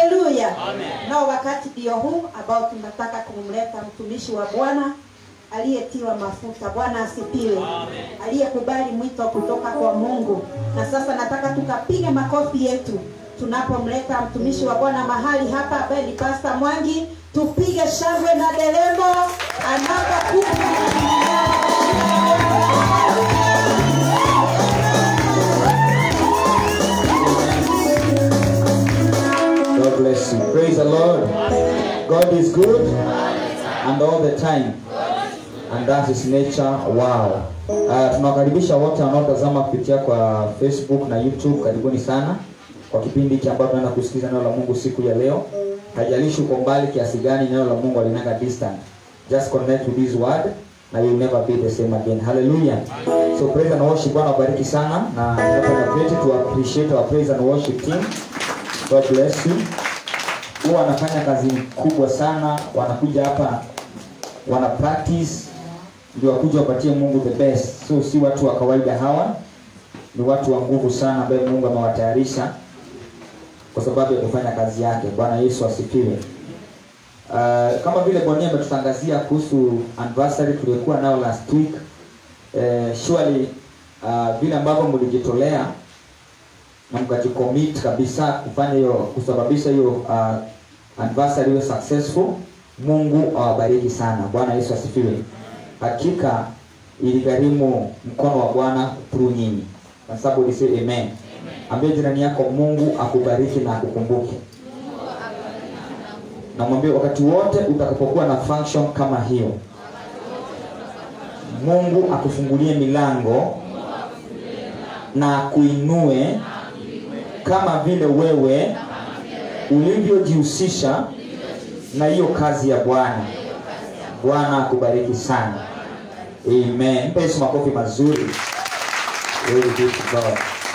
haleluya nao wakati ndio huu ambao tunataka kumleta mtumishi wa bwana aliyetiwa mafuta bwana asipiwe aliyekubali mwito kutoka kwa mungu na sasa nataka tukapige makofi yetu tunapomleta mtumishi wa bwana mahali hapa ambaye ni pasta mwangi tupige shangwe na deremo anapokuja God bless you. Praise the Lord. God is good and all the time. And that is nature. Wow. Uh, tunawakaribisha wote wanaotazama kupitia kwa Facebook na YouTube. Karibuni sana kwa kipindi hiki ambacho tunaenda kusikiza neno la Mungu siku ya leo. Haijalishi uko mbali kiasi gani, neno la Mungu alinanga distant. Just connect with this word na you'll never be the same again. Hallelujah. So praise and worship. Bwana wabariki sana na tunapenda to appreciate our praise and worship team. God bless you. Huwa wanafanya kazi kubwa sana, wanakuja hapa wana practice ndio wakuja wapatie Mungu the best. So si watu wa kawaida hawa, ni watu wa nguvu sana ambaye Mungu amewatayarisha kwa sababu ya kufanya kazi yake. Bwana Yesu asifiwe. Uh, kama vile Bwana ametutangazia kuhusu anniversary tuliokuwa nao last week. Uh, surely uh, vile ambavyo mlijitolea na mkajicommit kabisa kufanya hiyo kusababisha hiyo uh, anniversary iwe successful mungu awabariki sana bwana yesu asifiwe hakika iligharimu mkono wa bwana through nyinyi kwa sababu ulisema amen ambie jirani yako mungu akubariki na akukumbuke namwambia wakati wote utakapokuwa na function kama hiyo mungu akufungulie milango na akuinue kama vile wewe ulivyojihusisha na hiyo kazi ya bwana bwana akubariki sana amen mpe yesu makofi mazuri Very good to God.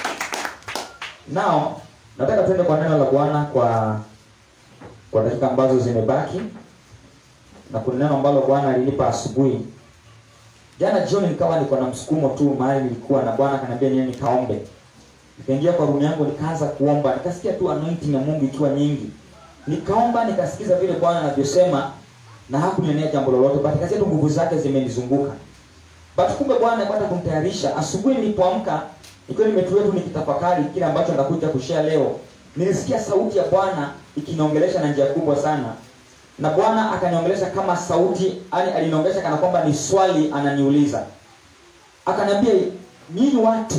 now nataka tuende kwa neno la bwana kwa kwa dakika ambazo zimebaki na kuna neno ambalo bwana alinipa asubuhi jana jioni nikawa niko na msukumo tu mahali nilikuwa na bwana akaniambia niende nikaombe nikaingia kwa rumu yangu nikaanza kuomba nikasikia tu anointing ya mungu ikiwa nyingi nikaomba nikasikiza vile bwana anavyosema na hakunionea jambo lolote but nikasikia tu nguvu zake zimenizunguka but kumbe bwana alipata kumtayarisha asubuhi nilipoamka nikiwa nimetulia tu nikitafakari kile ambacho nakuja kushare leo nilisikia sauti ya bwana ikiniongelesha na njia kubwa sana na bwana akaniongelesha kama sauti yani aliniongelesha kana kwamba ni swali ananiuliza akaniambia nyinyi watu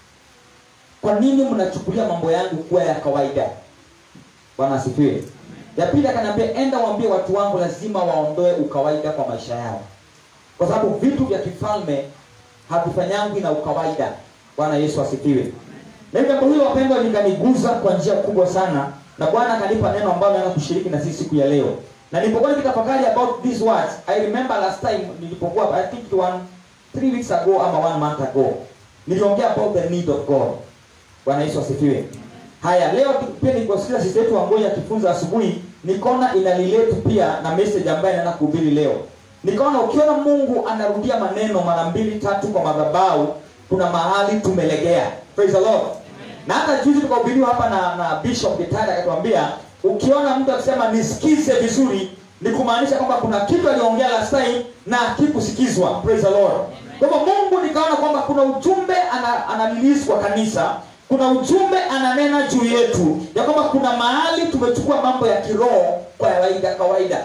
kwa nini mnachukulia mambo yangu kuwa ya kawaida bwana asifiwe ya pili akaniambia enda waambie watu wangu lazima waondoe ukawaida kwa maisha yao kwa sababu vitu vya kifalme havifanyangwi na ukawaida bwana yesu asifiwe na hivyo jambo hilo wapendwa likaniguza kwa njia kubwa sana na bwana akanipa neno ambalo naenda kushiriki na sisi siku ya leo na nilipokuwa nikitafakari about these words i remember last time nilipokuwa i think it one three weeks ago ama one month ago niliongea about the need of god bwana yesu asifiwe haya leo pia niliposikia sisi yetu ambao akifunza asubuhi nikaona ina relate pia na message ambayo naenda kuhubiri leo nikaona ukiona mungu anarudia maneno mara mbili tatu kwa madhabahu kuna mahali tumelegea praise the lord na hata juzi tukahubiriwa hapa na, na bishop gitari akatuambia ukiona mtu akisema nisikize vizuri ni kumaanisha kwamba kuna kitu aliongea last time na hakikusikizwa praise the lord kwa hivyo mungu nikaona kwamba kuna ujumbe ana, ana kwa kanisa kuna ujumbe ananena juu yetu ya kwamba kuna mahali tumechukua mambo ya kiroho kwa kawaida kawaida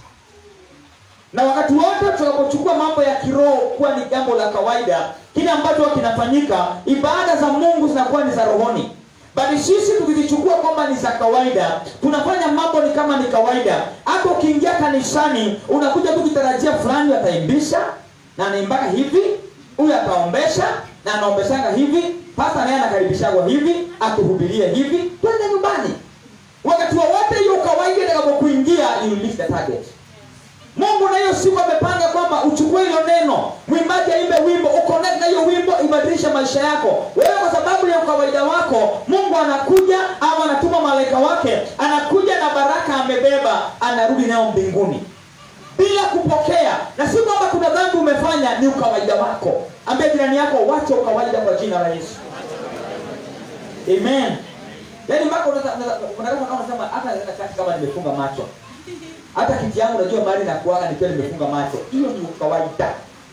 na wakati wote tunapochukua mambo ya kiroho kuwa ni jambo la kawaida kile ambacho kinafanyika ibada za mungu zinakuwa ni za rohoni bali sisi tukizichukua kwamba ni za kawaida tunafanya mambo ni kama ni kawaida hata ukiingia kanisani unakuja tu kitarajia fulani ataimbisha na anaimbaka hivi huyu ataombesha na anaombeshanga hivi pasta naye anakaribishagwa hivi akuhubirie hivi twende nyumbani wakati wowote hiyo kawaida itakapokuingia you miss the target mungu na hiyo siku amepanga kwamba uchukue hilo neno mwimbaji aimbe wimbo uconnect na hiyo wimbo ibadilishe maisha yako wewe kwa sababu ya ukawaida wako mungu anakuja au anatuma malaika wake anakuja na baraka amebeba anarudi nayo mbinguni bila kupokea na si kwamba kuna dhambi umefanya ni ukawaida wako ambia jirani yako wacha ukawaida kwa jina la yesu amen yaani mpaka unaweza- unaweza- unaweza kama unasema hata naenda kati kama nimefunga macho hata kiti yangu unajua mahali nakuaga nikiwa nimefunga macho hiyo ni kawaida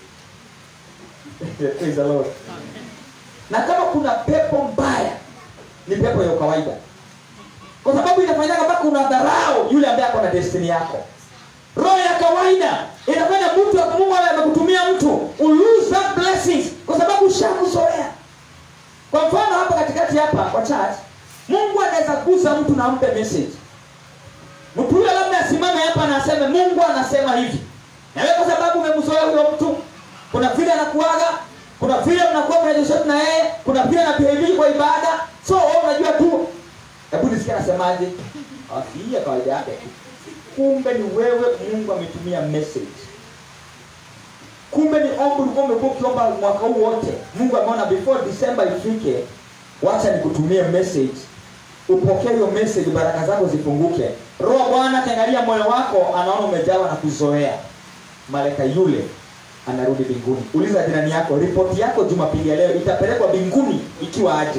Praise the Lord. na kama kuna pepo mbaya ni pepo ya kawaida kwa sababu inafanyaga mpaka unadharau yule ambaye ako na destiny yako roho ya kawaida inafanya mtu wa mungu awe amekutumia mtu u lose that blessings kwa sababu ushakuzoea kwa mfano hapa katikati hapa kwa church mungu anaweza gusa mtu na ampe message mtu huyo labda asimame hapa na aseme mungu anasema hivi na wewe kwa sababu umemzoea huyo mtu kuna vile anakuaga kuna vile mnakuwa mnajishoti na yeye kuna vile anabehave kwa ibada so wewe unajua tu hebu nisikia anasemaje Ah, si hii ya kawaida yake tu kumbe ni wewe mungu ametumia message kumbe ni ombi ulikuwa umekuwa ukiomba mwaka huu wote mungu ameona before december ifike wacha nikutumie message upokee hiyo message baraka zako zifunguke roho wa bwana akiangalia moyo wako anaona umejawa na kuzoea malaika yule anarudi mbinguni uliza jirani yako ripoti yako jumapili ya leo itapelekwa mbinguni ikiwa aje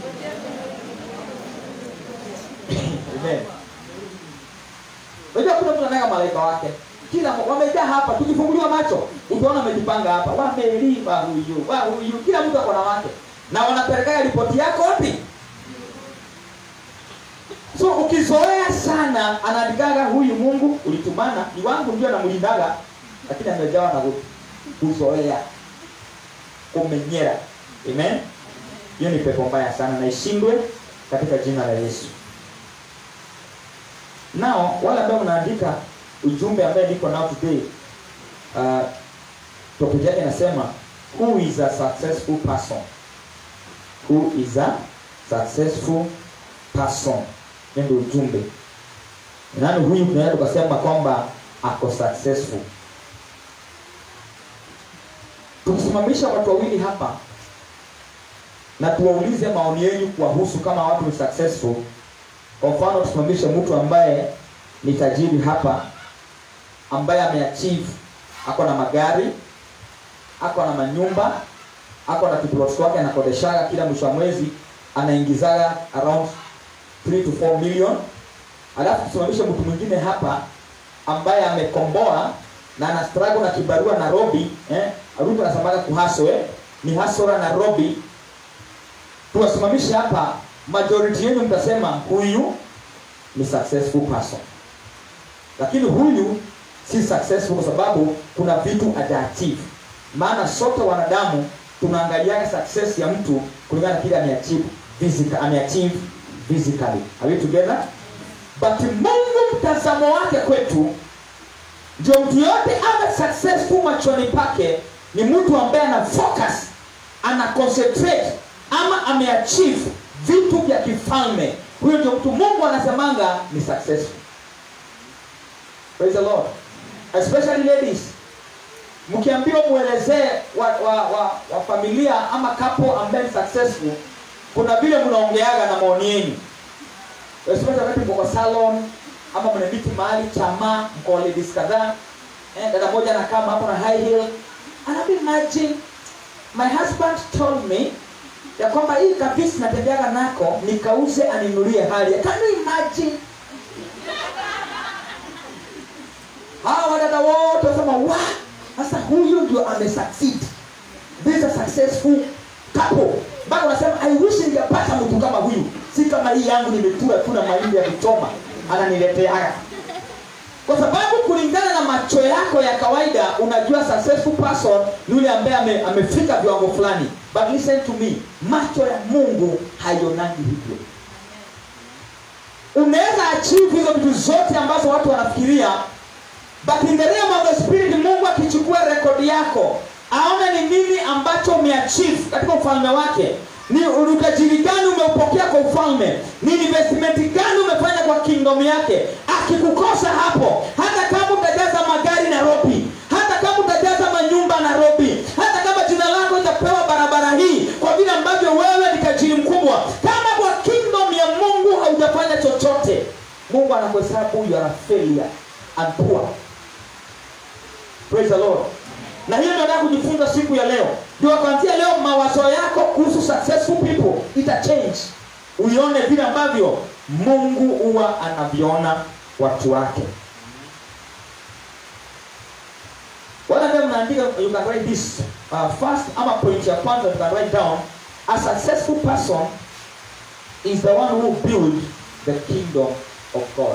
Amen. Unajua kuna mtu anataka malaika wake. Kila wamejaa hapa, tukifunguliwa macho, utaona wamejipanga hapa. Wamelipa huyu, wa huyu, kila mtu ako na wake. Na wanapeleka ripoti yako wapi? So ukizoea sana, anaandikaga huyu Mungu ulitumana, ni wangu ndio namlindaga, lakini amejawa na ku- kuzoea, kumenyera. Amen. Hiyo ni pepo mbaya sana na ishindwe katika jina la Yesu. Nao wale ambao mnaandika ujumbe ambaye niko nao today, uh, topic yake inasema who is a successful person? Who is a successful person? Hiyo ndio ujumbe. Ni Nani huyu tunaweza tukasema kwamba ako successful? Tukisimamisha watu wawili hapa na tuwaulize maoni yenu kuwahusu kama watu ni successful kwa mfano tusimamishe mtu ambaye ni tajiri hapa ambaye ameachieve ako na magari ako na manyumba ako na kiplot wake anakodeshaga kila mwisho wa mwezi anaingizaga around 3 to 4 million alafu tusimamishe mtu mwingine hapa ambaye amekomboa na ana struggle na kibarua Nairobi eh Ruto anasemaga kuhaso eh ni hasora Nairobi tuwasimamishe hapa majority yenu mtasema huyu ni successful person lakini huyu si successful kwa sababu kuna vitu hajaachieve maana sote wanadamu tunaangaliaga success ya mtu kulingana na kile ameachieve physical ameachieve physically are we together but mungu mtazamo wake kwetu ndio mtu yote awe successful machoni pake ni mtu ambaye ana focus ana concentrate ama ameachieve vitu vya kifalme huyo ndio mtu mungu anasemanga ni successful praise the lord especially ladies mkiambiwa mwelezee wa, wa, wa, wa familia ama kapo ambaye ni successful kuna vile mnaongeaga na maoni yenu especially wakati mko kwa salon ama mnamiti mahali chama mko ladies kadhaa eh, dada moja anakaa hapo na high heel anabi imagine my husband told me ya kwamba hii kabisa natembeaga nako nikauze aninulie hali can you imagine hawa wadada wote wasema wa sasa huyu ndio amesucceed this is a successful couple mpaka unasema i wish ningepata mtu kama huyu si kama hii yangu nimetura tu na mahindi ya kuchoma ananileteaga kwa sababu kulingana na macho yako ya kawaida unajua successful person ni yule ambaye ame, amefika viwango fulani but listen to me macho ya mungu haionangi hivyo unaweza achieve hizo vitu zote ambazo watu wanafikiria but in the realm of the spirit mungu akichukua rekodi yako aone ni nini ambacho umeachieve katika ufalme wake ni utajiri gani umeupokea kwa ufalme ni investment gani umefanya kwa kingdom yake akikukosa hapo hata kama utajaza magari nairobi hata kama utajaza manyumba nairobi hata kama jina lako itapewa barabara hii kwa vile ambavyo wewe ni tajiri mkubwa kama kwa kingdom ya mungu haujafanya chochote mungu anakuhesabu you are a failure and poor praise the lord na hiyo ndio nataka kujifunza siku ya leo ndio kuanzia leo mawazo yako kuhusu successful people ita change uione vile ambavyo mungu huwa anavyoona watu wake wale ambaye mnaandika you can write this uh, first ama point ya kwanza you can write down a successful person is the one who build the kingdom of god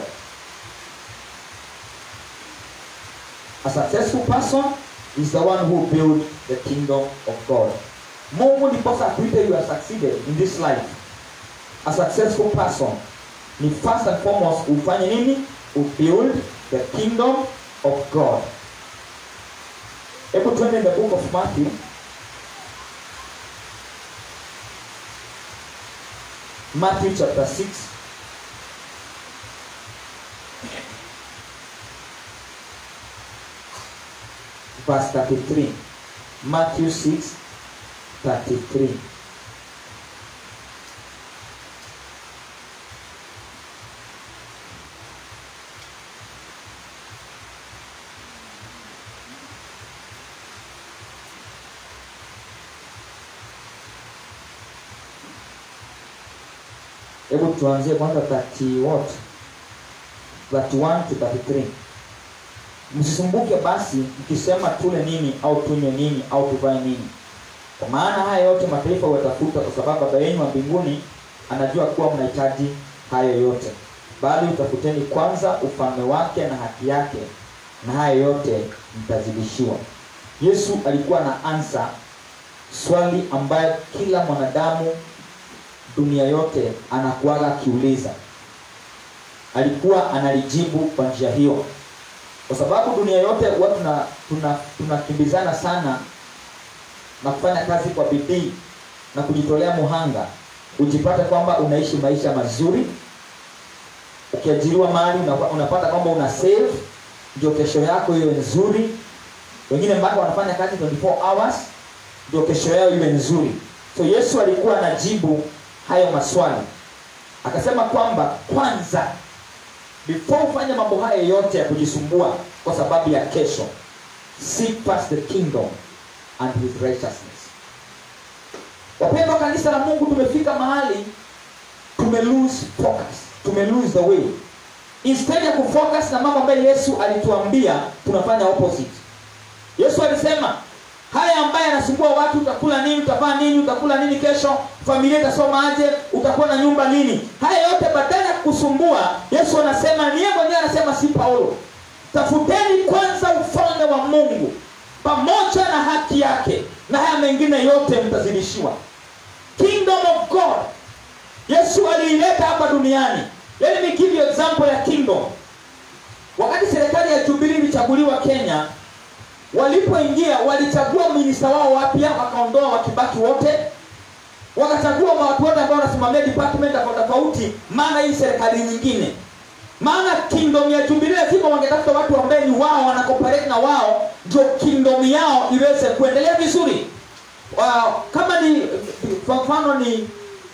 a successful person is the one who build the kingdom of god mungu ndiposa akuite you are succeeded in this life a successful person ni first and foremost ufanye nini ubuild the kingdom of god hebu twende in the book of matthew matthew chapter 6 verse 33 matthew 6 33 hebu tuanzie kwanza 30 what 31 to 33 msisumbuke basi mkisema tule nini au tunywe nini au tuvae nini kwa maana haya yote mataifa watafuta kwa sababu baba yenu wa mbinguni anajua kuwa mnahitaji hayo yote bali utafuteni kwanza ufalme wake na haki yake na haya yote mtazidishiwa yesu alikuwa na ansa swali ambayo kila mwanadamu dunia yote anakuaga akiuliza alikuwa analijibu kwa njia hiyo kwa sababu dunia yote huwa tuna tuna tunakimbizana sana na kufanya kazi kwa bidii na kujitolea muhanga ujipate kwamba unaishi maisha mazuri ukiajiriwa mahali unapa- unapata kwamba una save ndio kesho yako iwe nzuri wengine mpaka wanafanya kazi 24 hours ndio kesho yao iwe nzuri so yesu alikuwa anajibu hayo maswali akasema kwamba kwanza before ufanye mambo haya yote ya kujisumbua kwa sababu ya kesho seek first the kingdom and his righteousness wapendwa kanisa la mungu tumefika mahali tume lose focus tume lose the way instead ya kufocus na mambo ambayo yesu alituambia tunafanya opposite yesu alisema haya ambaye anasumbua watu utakula nini utavaa nini utakula nini kesho familia itasoma aje utakuwa na nyumba nini haya yote badala ya kusumbua yesu anasema niye mwenyewe anasema si paulo tafuteni kwanza ufalme wa mungu pamoja na haki yake na haya mengine yote mtazidishiwa kingdom of god yesu aliileta hapa duniani let me give you example ya kingdom wakati serikali ya jubilii ilichaguliwa kenya walipoingia walichagua minista wao wapya wakaondoa wakibaki wote wakachagua watu wote ambao wanasimamia department tofauti tofauti maana hii serikali nyingine maana kingdom ya jubilii lazima wangetafuta watu ambaye ni wao wanacooperate na wao ndio kingdom yao iweze kuendelea vizuri wow. kama ni kwa mfano ni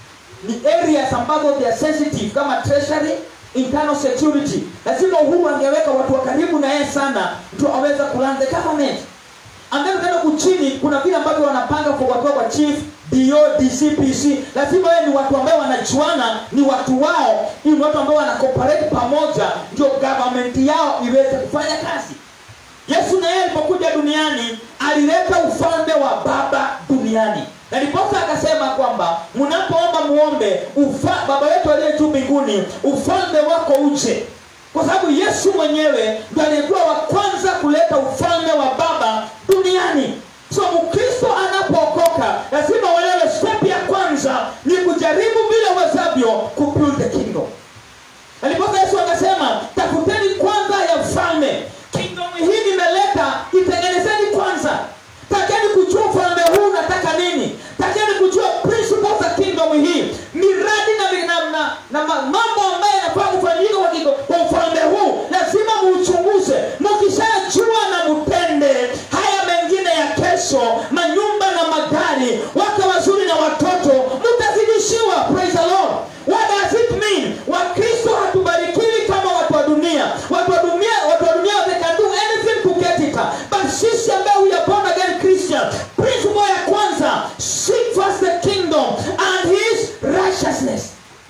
ni areas ambazo they are sensitive kama treasury internal security lazima uhuru angeweka watu wa karibu na yeye sana ndio aweze kulan the government and then ukaenda kuchini kuna vile ambavyo wanapanga kwa watu wa chief do dcpc lazima wewe ni watu ambao wanajuana ni watu wao ili ni watu ambao wanacooperate pamoja ndio government yao iweze kufanya kazi yesu na yeye alipokuja duniani alileta ufalme wa baba duniani na ndiposa akasema kwamba mnapoomba muombe ufa, baba wetu aliye juu mbinguni ufalme wako uje kwa sababu yesu mwenyewe ndo aliyekuwa wa kwanza kuleta ufalme wa baba duniani so mkristo anapookoka lazima uelewe step ya kwanza ni kujaribu vile wezavyo kubuild the kingdom alipoka yesu akasema tafuteni kwanza ya ufalme kingdom hii nimeleta itengenezeni kwanza takeni kujua ufalme huu unataka nini takeni kujua principles za kingdom hii miradi na, na, na, na ma- mambo ambayo yanafaa kufanyika kwa kingo- kwa ufalme huu lazima muuchunguze mukishajua na mutende haya mengine ya kesho manyumba na magari wake wazuri na watoto mutazidishiwa praise the lord what does it mean wakristo hatubarikiwi kama watu wa dunia watu wa dunia watu wa dunia they can do anything to get it but sisi ambaye we are born again christian principle ya kwanza seek first the kingdom and his righteousness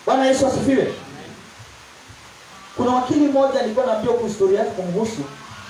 bwana yesu asifiwe kuna wakili mmoja nilikuwa naambia huku historia yake kumhusu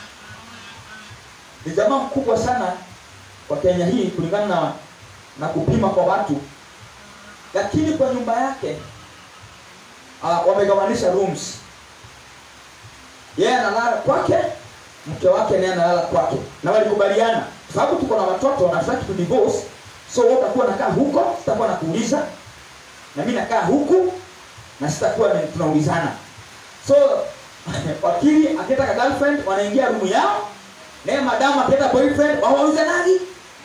ni jamaa mkubwa sana kwa kenya hii kulingana na, na kupima kwa watu lakini kwa nyumba yake uh, wamegawanisha rooms yeye analala kwake mke wake naye analala kwake na walikubaliana kwa sababu tuko na watoto na tutaki tu divorce so wewe utakuwa nakaa huko sitakuwa nakuuliza na mimi nakaa huku na sitakuwa ni- tunaulizana so wakili akienda ka girlfriend wanaingia rumu yao naye madamu akienda boyfriend wawauliza nani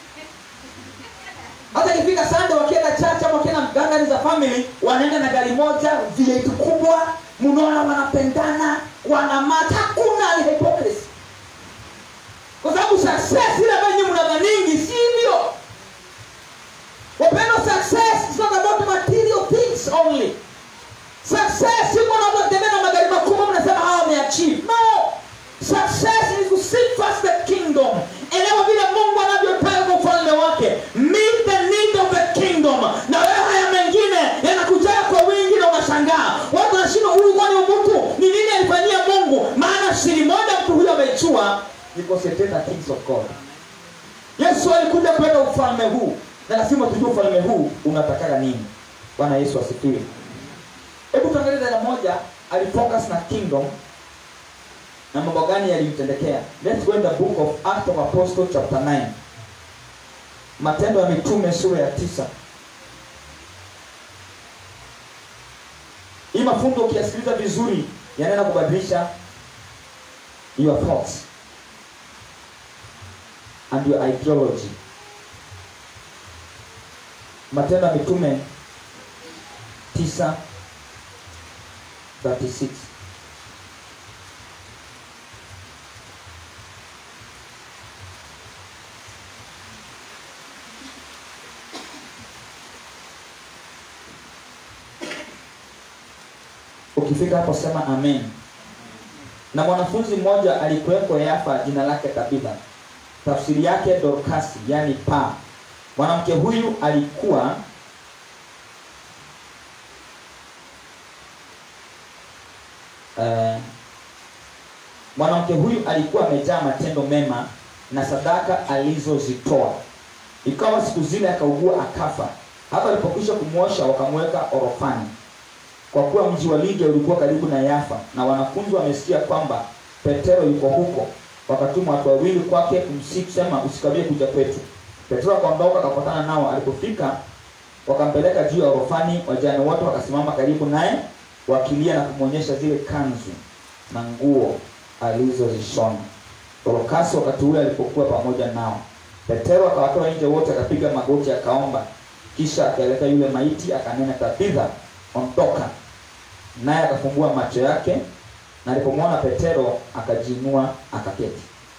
hata ikifika sande wakienda church ama wakienda gangani za family wanaenda na gari moja v8 kubwa mnaona wanapendana wanamata hakuna ni hypocrisy kwa sababu success ile ambayo nyinyi mnadhaningi si hivyo wapendwa success is not about material things only success yuko na mnatembea na magari makubwa mnasema hawa wameachieve no success is to seek first the kingdom elewa vile mungu anavyotaka kwa ufalme wake meet the need of the kingdom na wewe haya mengine yanakujaa kwa wingi na unashangaa watu wanashindwa huyu kwani mtu ni nini alifanyia mungu maana siri moja mtu huyo amejua ni concentrate the things of god yesu alikuja kuleta ufalme huu na lazima tujue ufalme huu unatakaga nini bwana yesu asifiwe hebu tuangalie dada moja alifocus na kingdom na mambo gani yalimtendekea let's go in the book of act of apostle chapter 9 matendo ya mitume sura ya tisa hii mafunzo ukiyasikiliza vizuri yanaenda kubadilisha your thoughts and your ideology matendo ya mitume 9 36 ukifika hapo sema amen na mwanafunzi mmoja alikuweko yafa jina lake tabitha tafsiri yake dorkasi yani paa mwanamke huyu alikuwa eh, mwanamke huyu alikuwa amejaa matendo mema na sadaka alizozitoa ikawa siku zile akaugua akafa hata alipokwisha kumwosha wakamweka orofani kwa kuwa mji wa lidia ulikuwa karibu na yafa na wanafunzi wamesikia kwamba petero yuko huko wakatuma watu wawili kwake kumsii kusema usikabie kuja kwetu petero akaondoka akapatana nao alipofika wakampeleka juu ya orofani wajane wote wakasimama karibu naye wakilia na kumwonyesha zile kanzu na nguo alizozishona torokasi wakati ule alipokuwa pamoja nao petero akawatoa nje wote akapiga magoti akaomba kisha akaelekea yule maiti akanena tabitha ondoka naye akafumbua macho yake na alipomwona petero akajiinua akaketi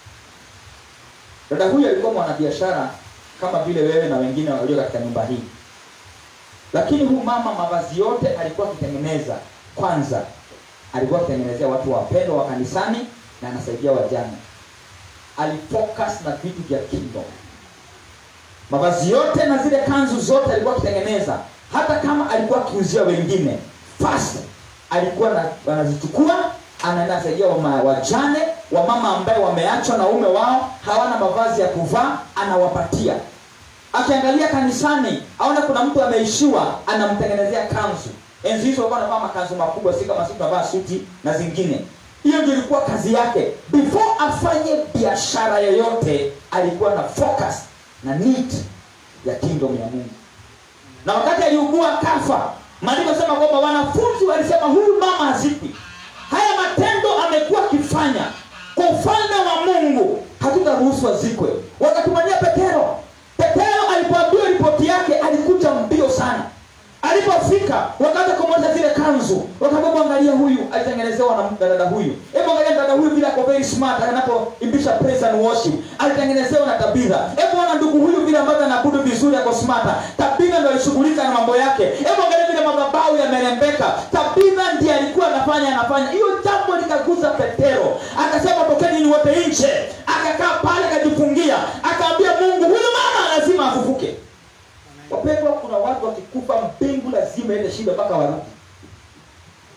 dada huyu alikuwa mwanabiashara kama vile wewe na wengine walio katika nyumba hii lakini huyu mama mavazi yote alikuwa akitengeneza kwanza alikuwa akitengenezea watu wapendwa wa kanisani na anasaidia wajane alifocus na vitu vya kingdom mavazi yote na zile kanzu zote alikuwa akitengeneza hata kama alikuwa akiuzia wengine first alikuwa na- anazichukua anaenda saidia wama- wajane wamama ambaye wameachwa na ume wao hawana mavazi ya kuvaa anawapatia akiangalia kanisani aona kuna mtu ameishiwa anamtengenezea kanzu enzi hizo walikuwa wanavaa makanzu makubwa si kama sisi tunavaa suti na zingine hiyo ndio ilikuwa kazi yake before afanye biashara yoyote alikuwa na focus na need ya kingdom ya mungu na wakati aliugua kafa maandiko sema kwamba wanafunzi walisema huyu mama hazikwi haya matendo amekuwa akifanya kwa ufalme wa mungu hatutaruhusu azikwe wakatumania petero petero alipoambiwa ripoti yake alikuja mbio sana alipofika wakaanza kumwonyesha zile kanzu wakaambia angalia huyu alitengenezewa na dada huyu hebu angalia dada huyu vile ako very smart anapoimbisha praise and worship alitengenezewa na tabitha hebu ona ndugu huyu vile ambavyo anaabudu vizuri ako smart tabitha ndo alishughulika na mambo yake hebu angalia vile madhabahu yamerembeka tabitha ndiye alikuwa anafanya anafanya hiyo jambo likaguza petero akasema tokeni ni wote nje akakaa pale akajifungia akaambia mungu huyu mama lazima afufuke wapendwa kuna watu wakikufa mbingu lazima ende shida mpaka warudi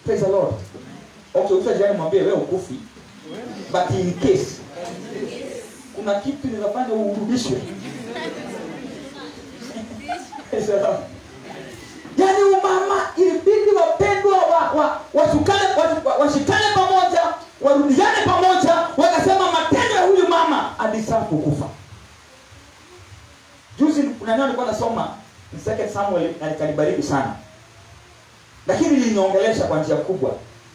praise the lord okay uta jirani mwambie wewe ukufi but in case kuna kitu ninafanya urudishwe Praise the Lord. yaani umama ilibidi wapendwa wa, wa, washikane wa, wa, washikane pamoja warudiane pamoja wakasema matendo ya huyu mama alisaa kukufa juzi kuna neno nilikuwa nasoma in second samuel na likanibariki sana lakini liliniongelesha kwa njia kubwa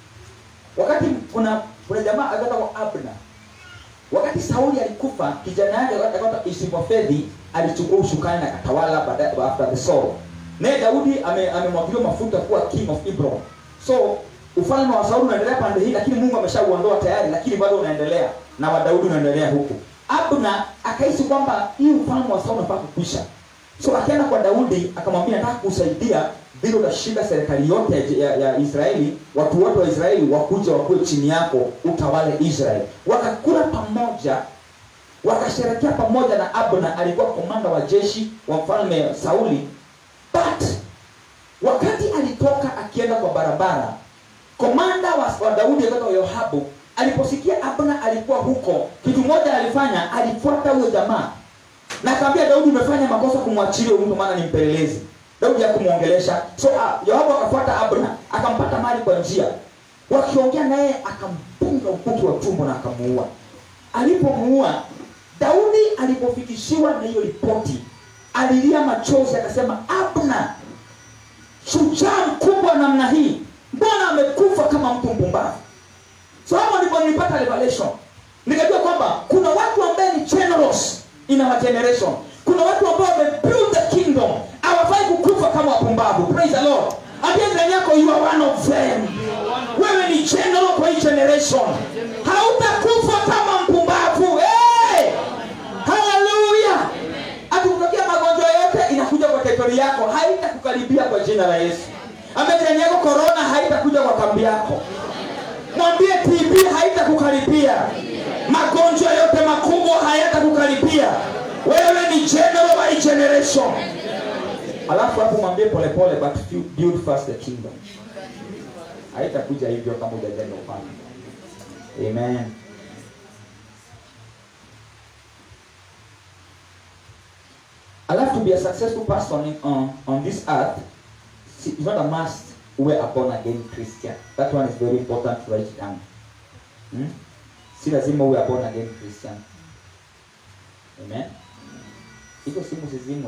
wakati kuna kuna jamaa akaitwa abna wakati sauli alikufa kijana yake akaitwa isibofedhi alichukua ushukani na katawala baada after the soul naye daudi ame- amemwagiliwa mafuta kuwa king of hebron so ufalme wa sauli unaendelea pande hii lakini mungu ameshauondoa tayari lakini bado unaendelea na wa daudi unaendelea huku abna akahisi kwamba hii ufalme wa sauli unafaa kukwisha so akaenda kwa daudi akamwambia nataka kusaidia vile utashinda serikali yote ya, ya, ya israeli watu wote wa israeli wakuja wakuwe chini yako utawale israeli wakakula pamoja wakasherekea pamoja na abna alikuwa komanda wa jeshi wa mfalme sauli but wakati alitoka akienda kwa barabara komanda wa, wa daudi akaitwa yohabu aliposikia abna alikuwa huko kitu moja alifanya alifuata huyo jamaa na akamwambia daudi umefanya makosa kumwachilia huyu mtu maana ni mpelelezi daudi hakumwongelesha so uh, yoabu akafuata abna akampata mali kwa njia wakiongea naye akampunga ukuki wa tumbo na akamuua alipomuua daudi alipofikishiwa na hiyo ripoti alilia machozi akasema abna shujaa mkubwa namna hii mbona amekufa kama mtu mpumbavu so hapo ndipo nilipata revelation nikajua kwamba kuna watu ambaye ni generous in our generation kuna watu ambao wamebuild the kingdom hawafai kukufa kama wapumbavu praise the lord ambia ndani yako you are one of them wewe ni general kwa hii generation hautakufa kama mpumbavu hey! haleluya akikutokea magonjwa yote inakuja kwa teritori yako haitakukaribia kwa jina la yesu amejani yako korona haitakuja kwa kambi yako mwambie tb haitakukaribia magonjwa yote makubwa hayatakukaribia wewe ni general wa hii generation alafu hapo mwambie polepole but few- build first the kingdom haitakuja hivyo kama hujajenga ufalme amen alafu to be a successful person in, on, on this earth si- it's not a must uwe a born again christian that one is very important to write down hmm? si lazima uwe a born again christian amen hizo simu zizimwe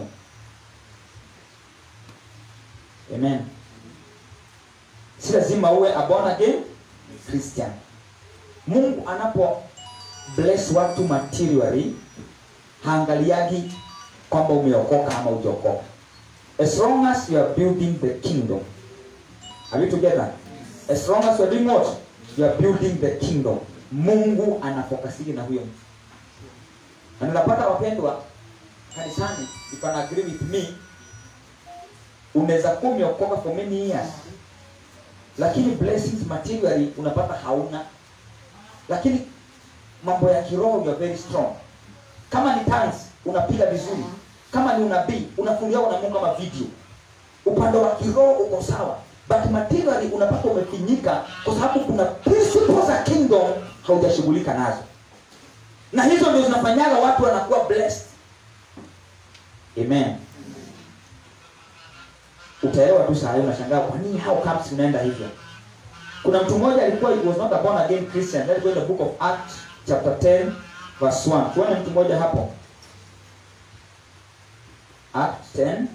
amen si lazima uwe a born again christian mungu anapo bless watu materially haangaliagi kwamba umeokoka ama ujaokoka as long as you are building the kingdom are we together as long as you are doing what you are building the kingdom mungu anafokasiki na huyo mtu na ninapata wapendwa kanisani if you agree with me unaweza kuwa umeokoka for many years lakini blessings materially unapata hauna lakini mambo ya kiroho you are very strong kama ni tongues unapiga vizuri kama ni unabii unafungiwa na mungu kama video upande wa kiroho uko sawa but materially unapata umefinyika kwa sababu kuna principles za kingdom haujashughulika nazo na hizo ndio zinafanyaga watu wanakuwa blessed amen utaelewa tu saa hii unashangaa kwa nini how comes unaenda hivyo kuna mtu mmoja alikuwa he was not a born again christian let's go in the book of acts chapter 10 verse 1 tuone mtu mmoja hapo Acts 10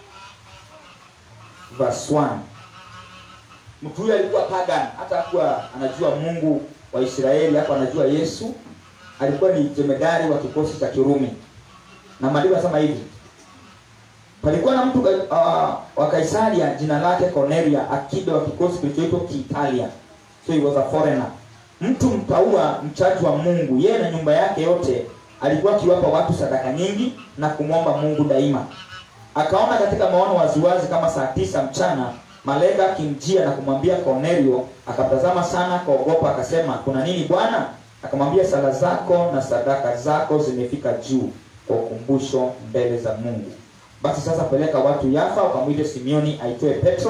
verse 1 mtu huyo alikuwa pagan hata hakuwa anajua mungu wa israeli hapo anajua yesu alikuwa ni jemedari wa kikosi cha kirumi na maandiko yanasema hivi palikuwa na mtu uh, wa kaisaria jina lake cornelia akida wa kikosi kilichoitwa kiitalia so he was a foreigner mtu mtaua mchaji wa mungu yeye na nyumba yake yote alikuwa akiwapa watu sadaka nyingi na kumwomba mungu daima akaona katika maono waziwazi kama saa tisa mchana malaika akimjia na kumwambia cornelio akamtazama sana akaogopa akasema kuna nini bwana akamwambia sala zako na sadaka zako zimefika juu kwa ukumbusho mbele za mungu basi sasa peleka watu yafa ukamwite simeoni aitoe petro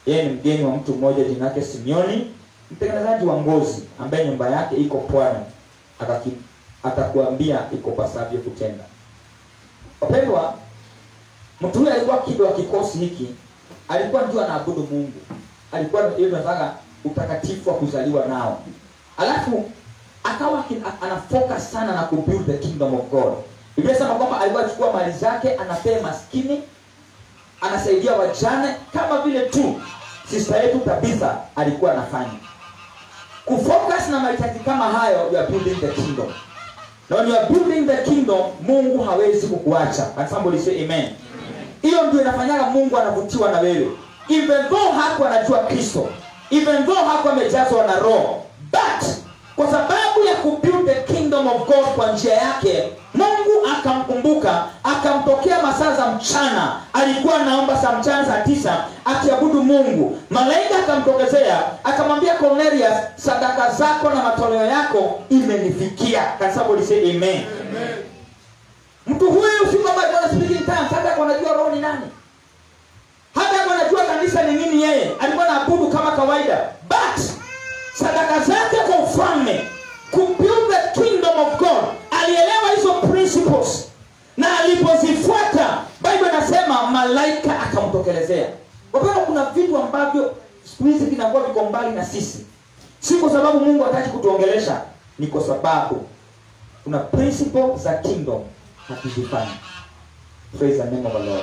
yeye ni mgeni wa mtu mmoja jina yake Simeoni mtengenezaji wa ngozi ambaye nyumba yake iko pwani akaki atakuambia iko pasavyo kutenda wapendwa mtu huyu alikuwa kido wa kikosi hiki alikuwa ndio anaabudu mungu alikuwa ndio tunataka utakatifu wa kuzaliwa nao alafu akawa aki- a- ana focus sana na kubuild the kingdom of god biblia sema kwamba alikuwa achukua mali zake anapea maskini anasaidia wajane kama vile tu sista yetu tabitha alikuwa anafanya kufocus na mahitaji kama hayo you are building the kingdom na when you are building the kingdom mungu hawezi kukuacha Can somebody say amen hiyo ndio inafanyaga mungu anavutiwa na wewe even though haku anajua kristo even though haku amejazwa na roho but kwa sababu ya kubuild the kingdom of god kwa njia yake mungu akamkumbuka akamtokea masaa za mchana alikuwa anaomba saa mchana saa tisa akiabudu mungu malaika akamtokezea akamwambia cornelius sadaka zako na matoleo yako imenifikia Can somebody say amen, amen mtu huyu si kwamba alikuwa speaking tongues hata alikuwa anajua roho ni nani hata alikuwa anajua kanisa ni nini yeye alikuwa anaabudu kama kawaida but sadaka zake kwa ufalme kubuild the kingdom of god alielewa hizo principles na alipozifuata bible inasema malaika akamtokelezea wapenda kuna vitu ambavyo siku hizi vinakuwa viko mbali na sisi si kwa sababu mungu hataki kutuongelesha ni kwa sababu kuna principle za kingdom hatuzifanya praise the name of the lord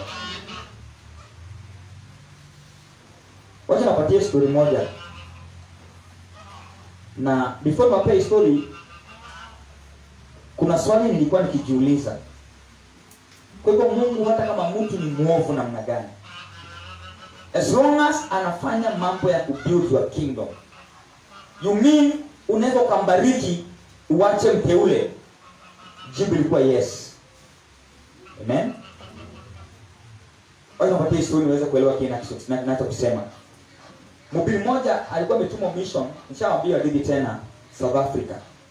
wacha napatie story moja na before niwapee story kuna swali nilikuwa nikijiuliza kwa hivyo mungu hata kama mtu ni mwovu namna gani as long as anafanya mambo ya kubuild your kingdom you mean unaweza ukambariki uwache mteule jibu ilikuwa yes amen wacha nipatie story niweze kuelewa kile nacho- na- nachokisema mhubiri mmoja alikuwa ametumwa mission nishawambia hadithi tena south africa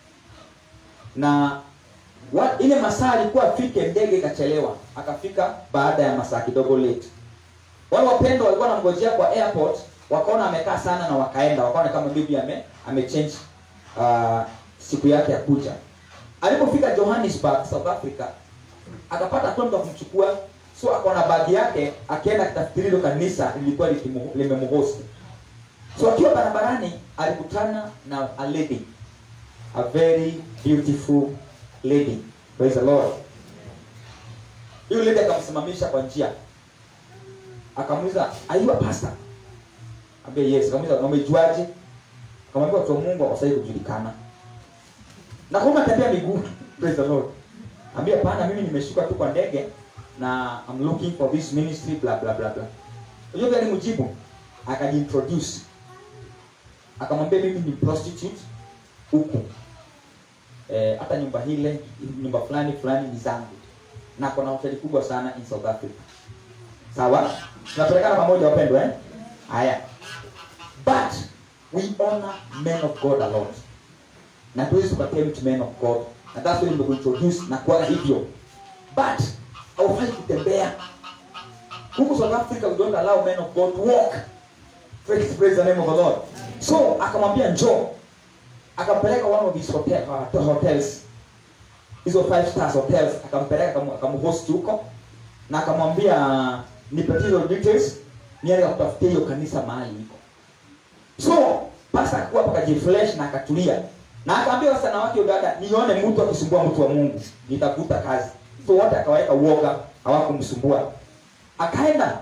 na wa, ile masaa alikuwa afike ndege ikachelewa akafika baada ya masaa kidogo late wale wapendwa walikuwa wanamgojea kwa airport wakaona amekaa sana na wakaenda wakaona kama bibi ame amechange uh, siku yake ya kuja alipofika johannesburg south africa akapata tu mtu wa kumchukua so akaona bagi yake akienda akitafikiri hilo kanisa lilikuwa likimu- limemhosti so akiwa barabarani alikutana na a lady a very beautiful lady praise the lord hiyo lady akamsimamisha kwa njia akamuuliza are you a pastor ambia yes akamuuliza "Na umejuaje akamwambia watu wa mungu hawasai kujulikana na kama tembea miguu praise the lord ambia pana mimi nimeshuka tu kwa ndege na I'm looking for this ministry bla bla bla bla unajua gani mjibu akajiintroduce akamwambia mimi ni prostitute huku eh, hata nyumba hile nyumba fulani fulani ni zangu na kuna hoteli kubwa sana in south africa sawa tunapelekana pamoja wapendwa eh? haya but we honor men of god a lot na tuwezi tukatempt men of god na that's why nimekuintroduce na kuwa hivyo but haufai kutembea huku south africa we don't allow men of god to walk praise, praise the name of the lord so akamwambia njoo akampeleka one of his hotel, uh, hotels hizo five stars hotels akampeleka akamu- akamhost huko na akamwambia nipatie hizo details niende kutafutia hiyo kanisa mahali iko so pasa akakuwa hapo akajifresh na akatulia na akaambia wasichana wake huyo dada nione mtu akisumbua mtu wa mungu nitafuta kazi so wote akaweka uoga hawakumsumbua akaenda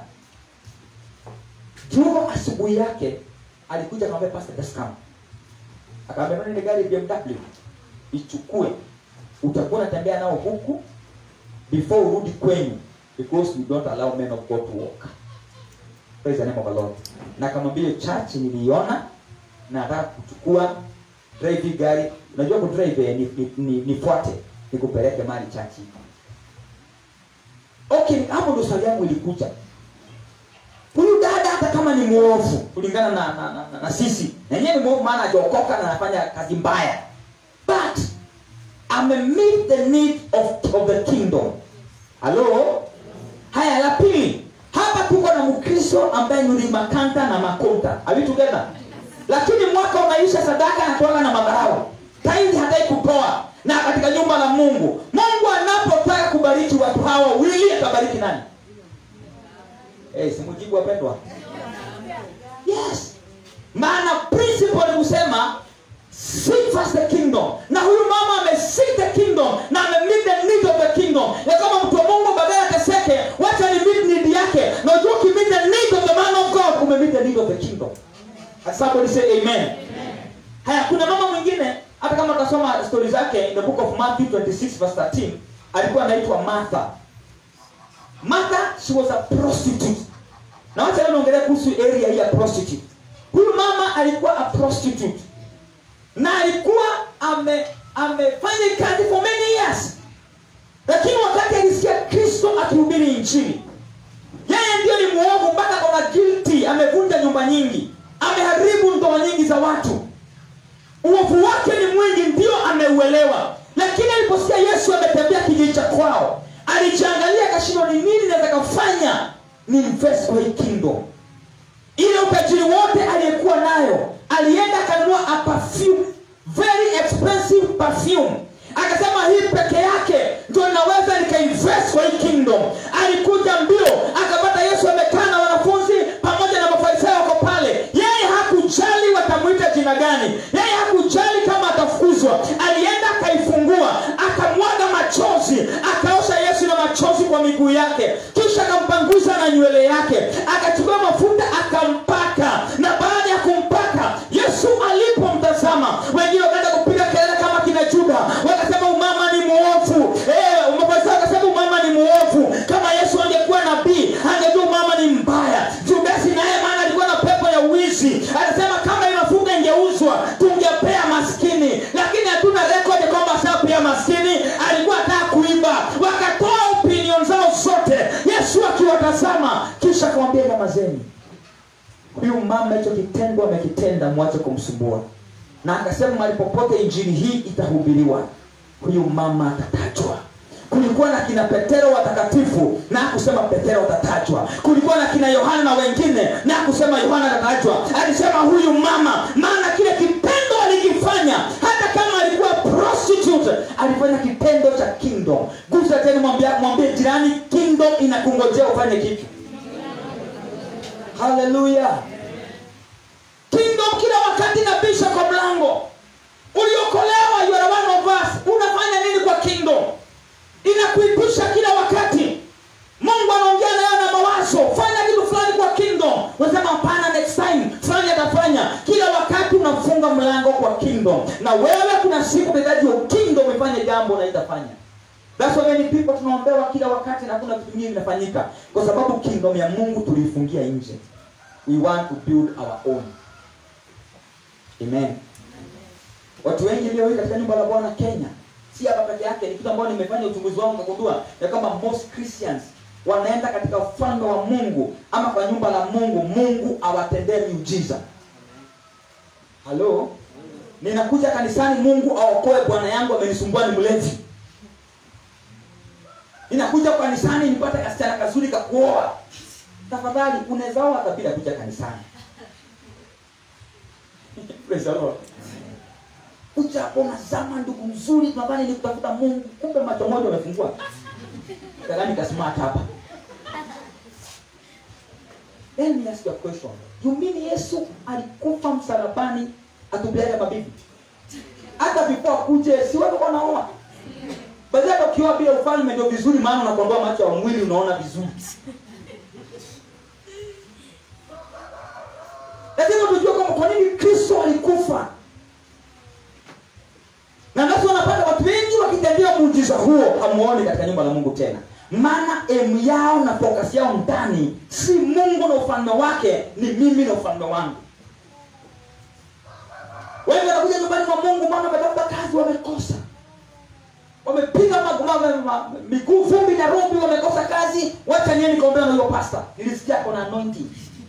juma asubuhi yake alikuja akamwambia pastor just come akaambia "Mbona ile gari BMW ichukue utakuwa unatembea nao huku before urudi kwenyu because we don't allow men of God to walk praise the name of the Lord na akamwambia hiyo church niliiona na nataka kuchukua drive hii gari unajua kudrive eh, ni, ni, ni, nifuate nikupeleke mali church iko okay hapo ndo swali yangu ilikuja huyu dada hata kama ni mwovu kulingana na, na, na, na, na sisi na yeye ni mwovu maana hajaokoka na anafanya kazi mbaya but ame meet the need of, of the kingdom halo haya la pili hapa kuko na mkristo ambaye ni makanta na makonta Are we together lakini mwaka unaisha sadaka anatoaga na madharau taindi hatai kutoa na katika nyumba la mungu mungu anapotaka kubariki watu hawa wawili atabariki nani hey, simujibu wapendwa yes maana principle ni kusema seek first the kingdom na huyu mama ameseek the kingdom na amemeet the need of the kingdom ya kama mtu wa mungu baadaye ateseke wacha ni meet need yake na ujua ukimeet the need of the man of god umemeet the need of the kingdom Has somebody say amen, haya kuna mama mwingine hata kama utasoma stori zake in the book of matthew 26 verse 13 alikuwa anaitwa martha martha she was a prostitute na wacha leo naongelea kuhusu area hii ya prostitute huyu mama alikuwa a prostitute na alikuwa ame amefanya kazi for many years lakini wakati alisikia kristo akihubiri injili yeye ndio ni mwovu mpaka kona guilty amevunja nyumba nyingi ameharibu ndoa nyingi za watu uovu wake ni mwingi ndio ameuelewa lakini aliposikia yesu ametembea kijiji cha kwao alijiangalia akashindwa ni nini naweza kafanya ni invest kwa hii kingdom ile utajiri wote aliyekuwa nayo alienda akanunua a perfume very expensive perfume akasema hii peke yake ndio naweza nikainvest kwa hii kingdom alikuja mbio akapata yesu amekaa na wanafunzi pamoja na mafarisayo wako pale yeye hakujali watamwita jina gani yeye hakujali kama atafukuzwa alienda akaifungua akamwaga machozi akaosha yesu na machozi kwa miguu yake kisha akampanguza na nywele yake akachukua mafuta akampaka na baada ya kumpaka yesu alipomtazama wengine wakaenda kupiga kelele kama kina juda wakasema umama ni mwovu eh, mafarisayo wakasema umama ni mwovu kama yesu angekuwa nabii angejua umama ni mbaya judasi naye maana alikuwa na pepo ya uwizi anasema kama hii mafuta ingeuzwa tungepea maskini lakini hatuna rekodi kwamba asapea maskini alikuwa ataka kuiba wakatoa opinion zao zote yesu akiwatazama kisha akamwambia nyamazeni huyu mama hicho kitendo amekitenda mwache kumsumbua na akasema mahali popote injili hii itahubiriwa huyu mama atatajwa kulikuwa na kina petero watakatifu na akusema petero atatajwa kulikuwa na kina yohana na wengine na akusema yohana atatajwa alisema huyu mama maana kile kitendo alikifanya hata kama alikuwa prostitute alifanya kitendo cha kingdom gusa tena mwambie mwambie jirani kingdom inakungojea ufanye kitu haleluya kingdom kila wakati nabisha kwa mlango uliokolewa you are one of us unafanya nini kwa kingdom inakuitisha kila wakati mungu anaongea nayo na mawazo fanya kitu fulani kwa kingdom unasema hapana next time fulani atafanya kila wakati unafunga mlango kwa kingdom na wewe kuna siku unahitaji kingdom ifanye jambo na itafanya That's why many people tunaombewa kila wakati na kuna vitu vingi vinafanyika kwa sababu kingdom ya mungu tuliifungia nje we want to build our own amen watu wengi leo hii katika nyumba la bwana kenya si hapa peke yake ni kitu ambayo nimefanya uchunguzi wangu nikagundua ya kwamba most christians wanaenda katika ufalme wa mungu ama kwa nyumba la mungu mungu awatendee miujiza halo ninakuja kanisani mungu aokoe bwana yangu amenisumbua ni mlevi ninakuja kanisani nipate kasichana kazuri kakuoa tafadhali unaweza oa hata bila kuja kanisani Praise the Lord kuja hapo unazama ndugu mzuri tunadhani ni kutafuta mungu kumbe macho moja umefungua kadhani kasmart hapa Let me ask you a question. You mean Yesu alikufa msalabani atubiaje mabibi? Hata before akuje si watu wanaoa. Baadhi hata ukiwa bila ufalme ndio vizuri maana unakondoa macho ya mwili unaona vizuri. Lazima tujue kwamba kwa nini Kristo alikufa na nasi wanapata watu wengi wakitendea muujiza huo hamuoni katika nyumba la mungu tena maana emu yao na fokasi yao ndani si mungu na ufalme wake ni mimi na ufalme wangu wengi wanakuja nyumbani mwa mungu maana wametafuta kazi wamekosa wamepiga ma- ma- ma- miguu vumbi na rumbi wamekosa kazi wacha nieni kaombea na huyo pasta nilisikia kona anointing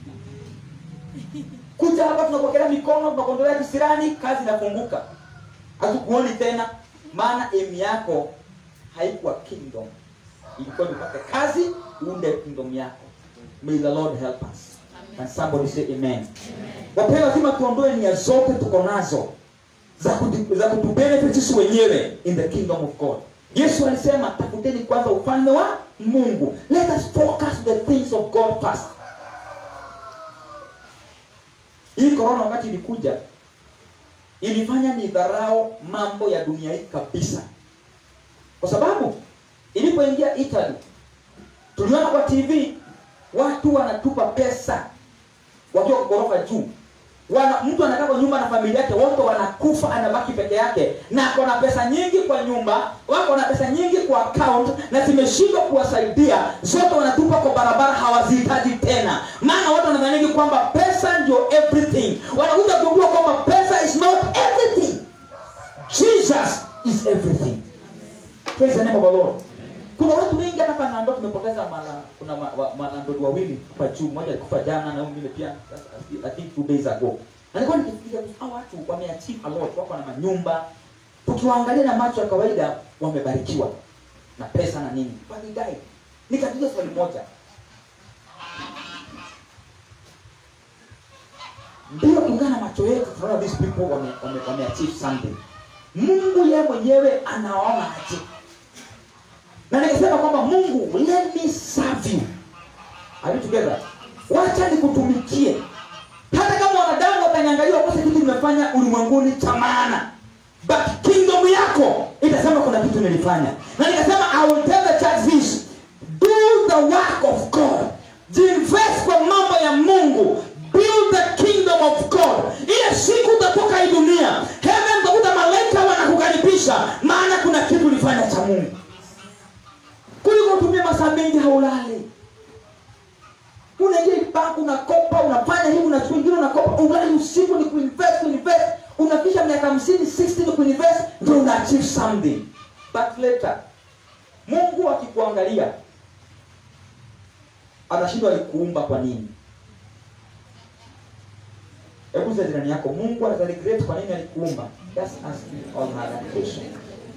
kuja hapa tunapokelea mikono tunakondolea kisirani kazi inafunguka hatukuoni tena maana emu yako haikuwa kingdom ilikuwa nipate kazi uunde kingdom yako may the lord help us and somebody say amen wapendwa lazima tuondoe nia zote tuko nazo za kutu- za kutubenefit sisi wenyewe in the kingdom of god yesu alisema tafuteni kwanza ufalme wa mungu let us focus the things of god first hii korona wakati ilikuja ilifanya ni dharau mambo ya dunia hii kabisa kwa sababu ilipoingia italy tuliona kwa tv watu wanatupa pesa wakiwa kwa ghorofa juu wana, mtu anakaa kwa nyumba na familia yake wote wanakufa anabaki peke yake na ako na pesa nyingi kwa nyumba wako na pesa nyingi kwa account na zimeshindwa kuwasaidia zote wanatupa kwa barabara hawazihitaji tena maana watu wanadhaniki kwamba pesa ndio everything wanakuja kugundua kwamba pesa is not everything jesus is everything praise the name of the lord kuna watu wengi hata hapa nando tumepoteza mara kuna ma- wa- manandodi wawili hapa juu mmoja alikufa jana na mwingine pia I think two days ago na nilikuwa nikifikiria hao watu wameachieve a lot wako na manyumba tukiwaangalia na macho ya kawaida wamebarikiwa na pesa na nini walidai nikajiuliza swali moja ndio kulingana na macho yetu tunaona these people wame, wame, wameachieve something mungu yeye mwenyewe anaona aje na nikasema kwamba mungu let me serve you Are we together wacha nikutumikie hata kama wanadamu wataniangalia wakose kitu nimefanya ulimwenguni cha maana but kingdom yako itasema kuna kitu nilifanya na nikasema i will tell the church this do the work of god jinvest kwa mambo ya mungu build the kingdom of god ile siku utatoka hii dunia heaven utakuta malaika wanakukaribisha maana kuna kitu ulifanya cha mungu kuliko utumie masaa mengi haulali unaingia bank unakopa unafanya hivi na siku ingine unakopa ulali usiku ni kuinvest kuinvest unafikisha miaka hamsini 60 ni kuinvest ndio una achieve something but later mungu akikuangalia anashindwa alikuumba kwa nini hebu za jirani yako mungu anazaregret kwa nini alikuumba just ask me all her question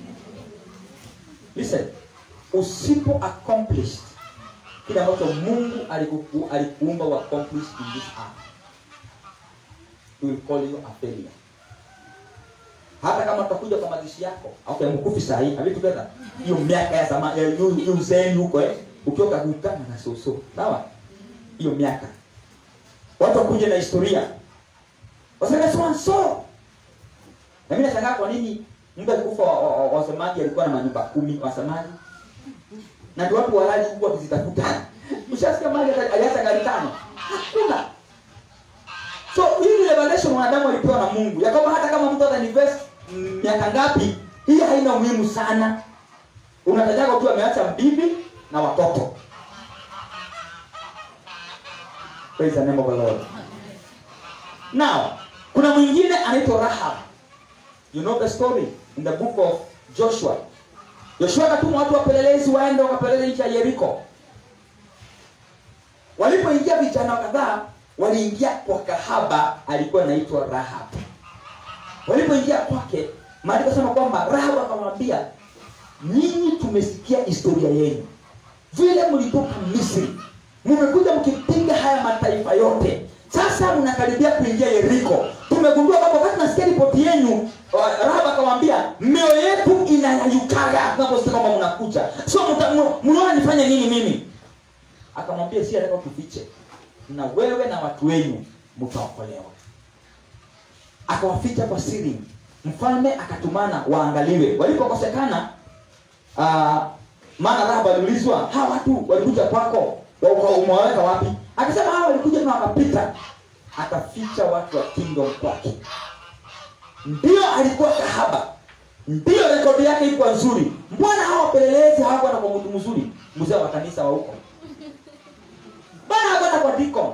listen usipo accomplish kile ambacho mungu alikuku- alikuumba u accomplish in this earth he will call you a failure hata kama utakuja kwa mazishi yako okay mkufi saa hii have you together hiyo miaka ya zamani ya hiyo hiyo uzeeni huko eh ukiwa kagukana na soso sawa hiyo miaka watu wakuja na historia waseme so and so na mimi nashangaa kwa nini mtu alikufa wa- wa- wa- wasemaji alikuwa na manyumba kumi wasemaji na ndio watu walali huku wakizitafuta ushasikia mali ata- aliacha gari tano hakuna so hii ni revelation wanadamu walipewa na mungu ya kwamba hata kama mtu atainvest mm, miaka ngapi hii haina umuhimu sana unatajaga tu ameacha bibi na watoto praise the name of the lord now kuna mwingine anaitwa rahab you know the story in the book of joshua yoshua akatuma watu wapelelezi waende wakapelele nchi ya yeriko walipoingia vijana kadhaa waliingia kwa kahaba alikuwa anaitwa rahab walipoingia kwake maandiko sema kwamba rahab akamwambia nyinyi tumesikia historia yenu vile mlitoka misri mmekuja mkipiga haya mataifa yote sasa mnakaribia kuingia yeriko tumegundua kwamba wakati nasikia ripoti yenu wa- rahab akamwambia mioyo yetu inayayukaga tunaposikia kwamba mnakuja so mta- mu- mnaona nifanye nini mimi akamwambia si ataka tufiche na wewe na watu wenyu mtaokolewa akawaficha kwa siri mfalme akatumana waangaliwe walipokosekana uh, maana rahab aliulizwa hawa watu walikuja kwako wa- wa- umewaweka wapi akasema hawa walikuja na wakapita akaficha watu wa kingdom kwake ndio alikuwa kahaba ndio rekodi yake ilikuwa nzuri mbona hawa wapelelezi hawakuwa na kwa mtu mzuri mzee wa kanisa wa huko bana hakwenda kwa deacon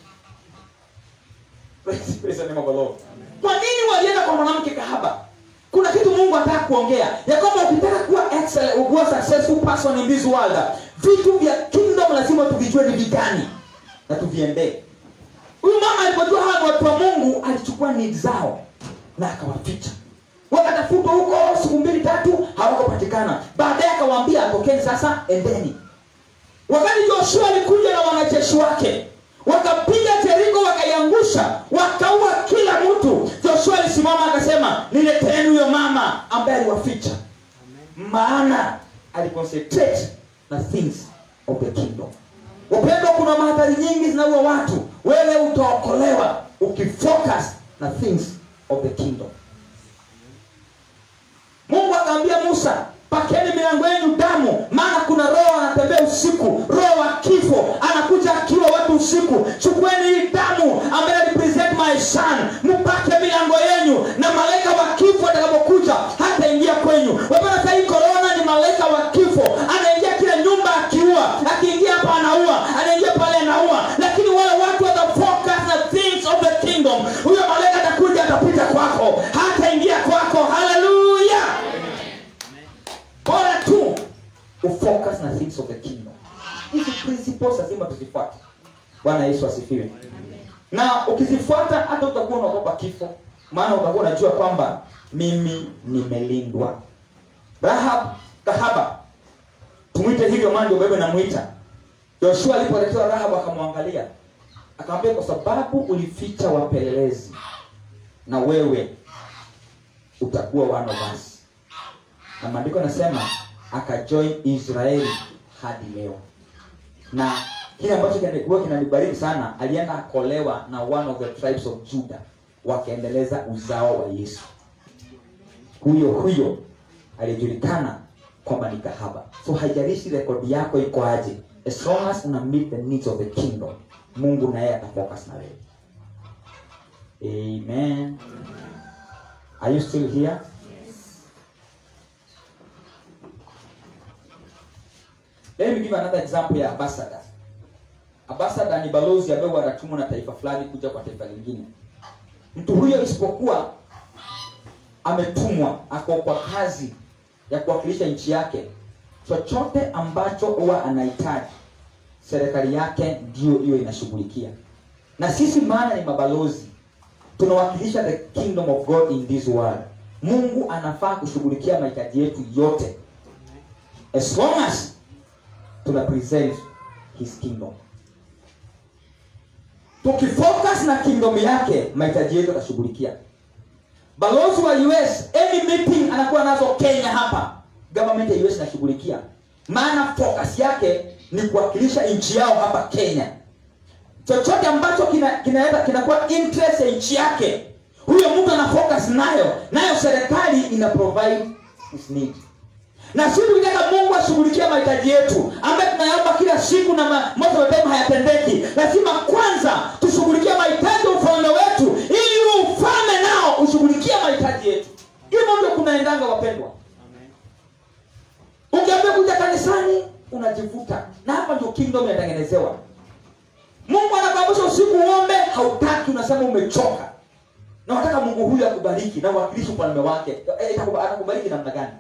Praise- praise the name of the Lord. kwa nini walienda kwa mwanamke kahaba kuna kitu mungu anataka kuongea ya kwamba ukitaka kuwa excellent, kuwa successful person in this world vitu vya kingdom lazima tuvijue ni vigani na tuviendee huyu mama alipojua hawa ni watu wa mungu alichukua need zao na akawaficha wakatafutwa huko siku mbili tatu hawakupatikana baadaye akawaambia tokeni sasa endeni wakati joshua alikuja na wanajeshi wake wakapiga jeriko wakaiangusha wakaua kila mtu joshua alisimama akasema nileteni huyo mama ambaye aliwaficha maana aliconcentrate na things of the kingdom upendo kuna mahadhari nyingi zinaua watu wewe utaokolewa ukifocus na things of the kingdom mungu akaambia musa pakeni milango yenu damu maana kuna roho anatembea usiku roho wa kifo anakuja akiwa watu usiku chukueni hii damu ambaye represent my son mpake milango yenu na malaika wa kifo atakapokuja hataingia kwenyu wapana sahii korona ni malaika wa kifo anaingia kila nyumba akiua akiingia hapa anaua anaingia pale anaua lakini wale watu watafocus na things of the kingdom huyo malaika atakuja atapita kwako hataingia kwako haleluya bora tu ufocus na things of the kingdom hizi principles lazima tuzifuate bwana yesu asifiwe na ukizifuata hata utakuwa unaogopa kifo maana utakuwa unajua kwamba mimi nimelindwa rahab kahaba tumwite hivyo maana ndio bebe namwita yoshua alipoletewa rahab akamwangalia akamwambia kwa sababu ulificha wapelelezi na wewe utakuwa one of us na maandiko yanasema akajoin israeli hadi leo na kile ambacho kilikuwa kinanibariki sana alienda akolewa na one of the tribes of judah wakaendeleza uzao wa yesu huyo huyo alijulikana kwamba ni kahaba so haijalishi rekodi yako iko aje as long as una meet the needs of the kingdom mungu naye atafocus na wewe amen are you still here let me give another example ya ambassador ambassador ni balozi ambaye wanatumwa na taifa fulani kuja kwa taifa lingine mtu huyo isipokuwa ametumwa ako kwa kazi ya kuwakilisha nchi yake chochote ambacho huwa anahitaji serikali yake ndio hiyo inashughulikia na sisi maana ni mabalozi tunawakilisha the kingdom of god in this world mungu anafaa kushughulikia mahitaji yetu yote as long as tuna present his kingdom tukifocus na kingdom yake mahitaji yetu atashughulikia balozi wa us any meeting anakuwa nazo kenya hapa government ya us inashughulikia maana focus yake ni kuwakilisha nchi yao hapa kenya chochote ambacho kinaenda kina kinakuwa interest ya nchi yake huyo mtu ana focus nayo nayo serikali ina provide his need na sisi tukitaka mungu ashughulikie mahitaji yetu ambaye tunayaomba kila siku na ma- most of the time hayatendeki lazima kwanza tushughulikie mahitaji ya ufalme wetu ili ufalme nao ushughulikie mahitaji yetu hivyo ndio kunaendanga wapendwa ukiambia kuja kanisani unajivuta na hapa ndio kingdom inatengenezewa mungu anakuambusha usiku uombe hautaki unasema umechoka na unataka mungu huyu akubariki na uwakilishi ufalme wake Eh, itakuba- atakubariki namna gani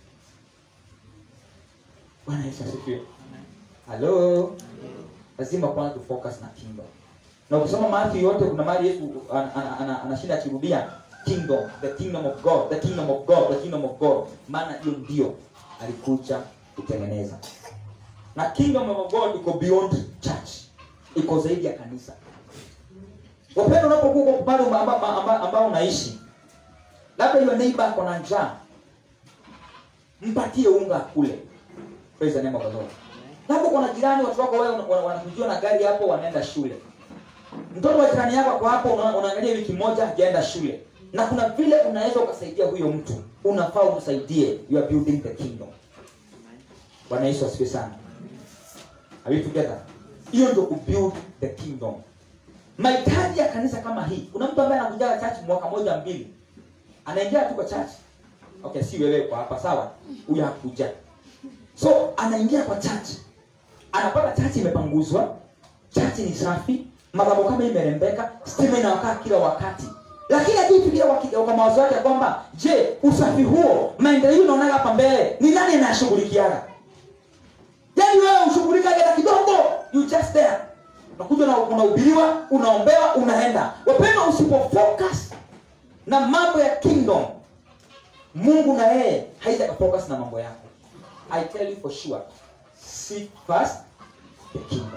bwana yesu asifiwe halo lazima kwanza tu focus na kingdom na ukisoma Matthew yote kuna mahali yesu ana- ana- ana- anashinda akirudia kingdom the kingdom of god the kingdom of god the kingdom of god maana hiyo ndio alikuja kutengeneza na kingdom of god iko beyond church iko zaidi ya kanisa wapendo unapokuwa kwa pale ambao amba, amba, amba unaishi labda hiyo neighbor ako na njaa mpatie unga kule praise the name of the lord labda kuna jirani watu wako wewe wana- wana- wanakujua na gari hapo wanaenda shule mtoto wa jirani yako ako hapo una- unaangalia wiki moja hajaenda shule na kuna vile unaweza ukasaidia huyo mtu unafaa umsaidie you are building the kingdom bwana yesu asifiwe sana are we together hiyo ndio kubuild the kingdom mahitaji ya kanisa kama hii kuna mtu ambaye anakuja church mwaka moja mbili anaingia tu kwa church okay si wewe kwa hapa sawa huyo hakuja so anaingia kwa church anapata church imepanguzwa church ni safi madhabahu kama imerembeka stima inawakaa kila wakati lakini akifikiria kwa kwa mawazo yake ya kwamba je usafi huo maendeleo unaonaga hapa mbele ni nani anayashughulikiaga yaani wewe ushughulikage na kidogo you just there unakuja na unahubiriwa unaombewa unaenda wapenda usipofocus na mambo ya kingdom mungu na yeye haija focus na mambo yako i tell you for sure seek first the kingdom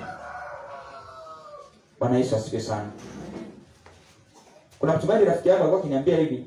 bwana yesu asifiwe sana kuna mchungaji rafiki yangu alikuwa akiniambia hivi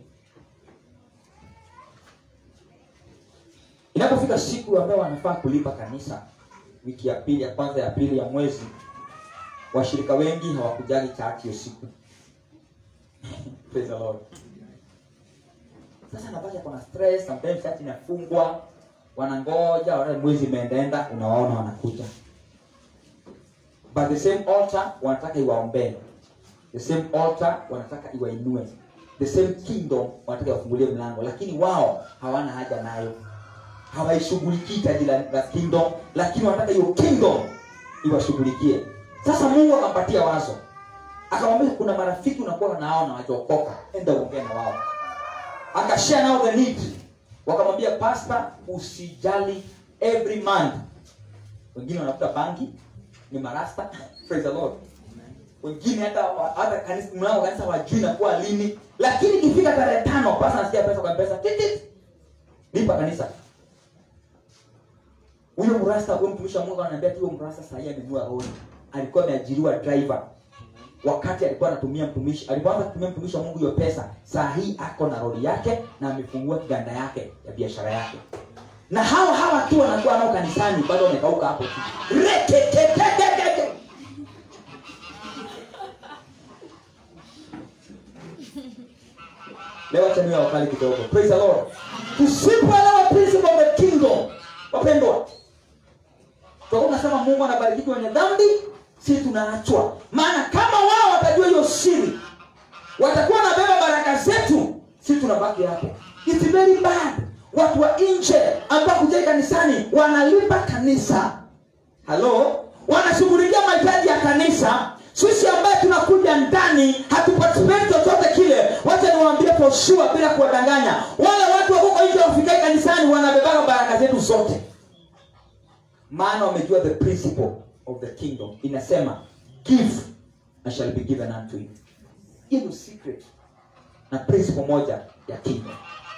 inapofika siku ambayo wanafaa kulipa kanisa wiki ya pili ya kwanza ya pili ya mwezi washirika wengi hawakujagi church hiyo siku Praise the Lord. sasa napata kuna stress sometimes church inafungwa wanangoja wanaona mwezi imeendaenda unawaona wanakuja but the same altar wanataka iwaombee the same altar wanataka iwainue the same kingdom wanataka iwafungulie mlango lakini wao hawana haja nayo hawaishughulikii taji la, la kingdom lakini wanataka hiyo kingdom iwashughulikie sasa mungu akampatia wazo akamwambia kuna marafiki unakuwa nao na wajaokoka enda uongee na wao akashare nao the need wakamwambia pastor usijali every month wengine wanafuta bangi ni marasta praise the lord wengine hata hata kanisa mlango wa kanisa wajui nakuwa lini lakini ikifika tarehe tano pasa nasikia pesa kwa mpesa titit lipa kanisa huyo mrasta huyo mtumishi wa mungu ananiambia tu huyo mrasta sahii amenunua roli alikuwa ameajiriwa driver wakati alikuwa anatumia mtumishi alipoanza kutumia mtumishi wa mungu hiyo pesa saa hii ako na roli yake na amefungua kiganda yake ya biashara yake na hawa hawa tu wanakuwa nao kanisani bado wamekauka hapo tu Reketetetetete. leo acha niwe wakali kidogo praise the lord tusipoelewa principle of the kingdom wapendwa tutakuwa tunasema mungu anabariki wenye dhambi si tunaachwa maana kama wao watajua hiyo siri watakuwa wanabeba baraka zetu si tunabaki hapo It's very bad watu wa nje ambao kujai kanisani wanalipa kanisa halo wanashughulikia mahitaji ya kanisa sisi ambaye tunakuja ndani hatuparticipate chochote kile wacha niwaambie for sure bila kuwadanganya wale watu wakoko nje wafikai kanisani wanabebaga baraka zetu zote maana wamejua the principle of the kingdom inasema give and shall be given unto you hiyo ndio secret na principle moja ya kingdom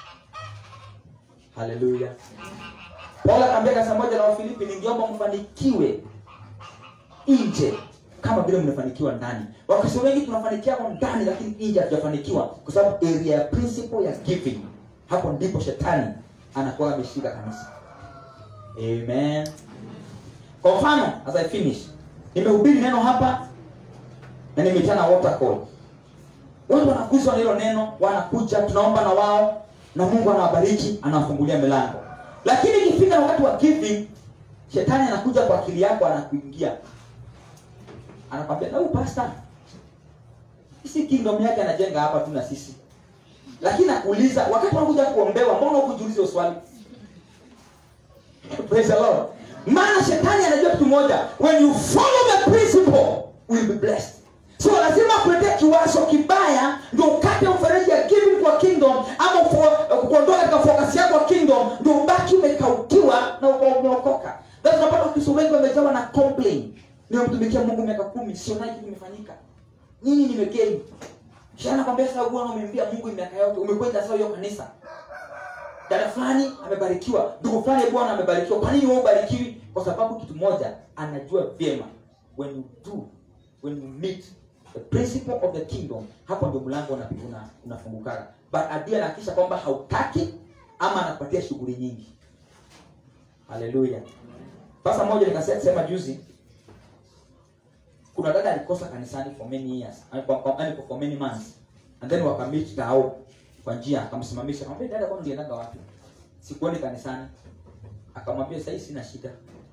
haleluya paulo akaambia kanisa moja la wafilipi ningeomba mfanikiwe nje kama vile mnafanikiwa ndani wakristo wengi tunafanikiwa ndani lakini nje hatujafanikiwa kwa sababu area ya principle ya giving hapo ndipo shetani anakuwa ameshika kanisa amen kwa mfano as i finish nimehubiri neno hapa na nimetana water call watu wanaguswa na hilo neno wanakuja tunaomba na wao na mungu anawabariki anawafungulia milango lakini ikifika wakati wa giving shetani anakuja kwa akili yako anakuingia anakwambia na huyu pasta si kingdom yake anajenga hapa tu na sisi lakini nakuuliza wakati unakuja kuombewa mbona hukujiuliza hiyo swali praise the lord maana shetani anajua kitu moja when you follow the principle will be blessed so lazima kuletea kiwazo kibaya ndio ukate mfereji ya giving kwa kingdom ama ufo- kuondoka katika focus yako kwa kingdom ndio ubaki umekaukiwa na uko umeokoka Sasa unapata wakristo wengi wamejawa na complain nimemtumikia mungu miaka kumi sionai kitu imefanyika nini nimegei shana kwambia sasa bwana umeimbia mungu miaka yote umekwenda sasa hiyo kanisa dada fulani amebarikiwa ndugu fulani bwana amebarikiwa kwa nini wewe ubarikiwi kwa sababu kitu moja anajua vyema when you do when you meet the principle of the kingdom hapo ndio mlango una- una- unafungukaga but adui anahakikisha kwamba hautaki ama anakupatia shughuli nyingi haleluya sasa moja nikasema juzi kuna dada alikosa kanisani for many years I mean, kwa- kwa- yaani for many months and then wakamit tao kwa njia akamsimamisha akamwambia dada kwani uliendaga wapi sikuoni kanisani akamwambia sahii sina shida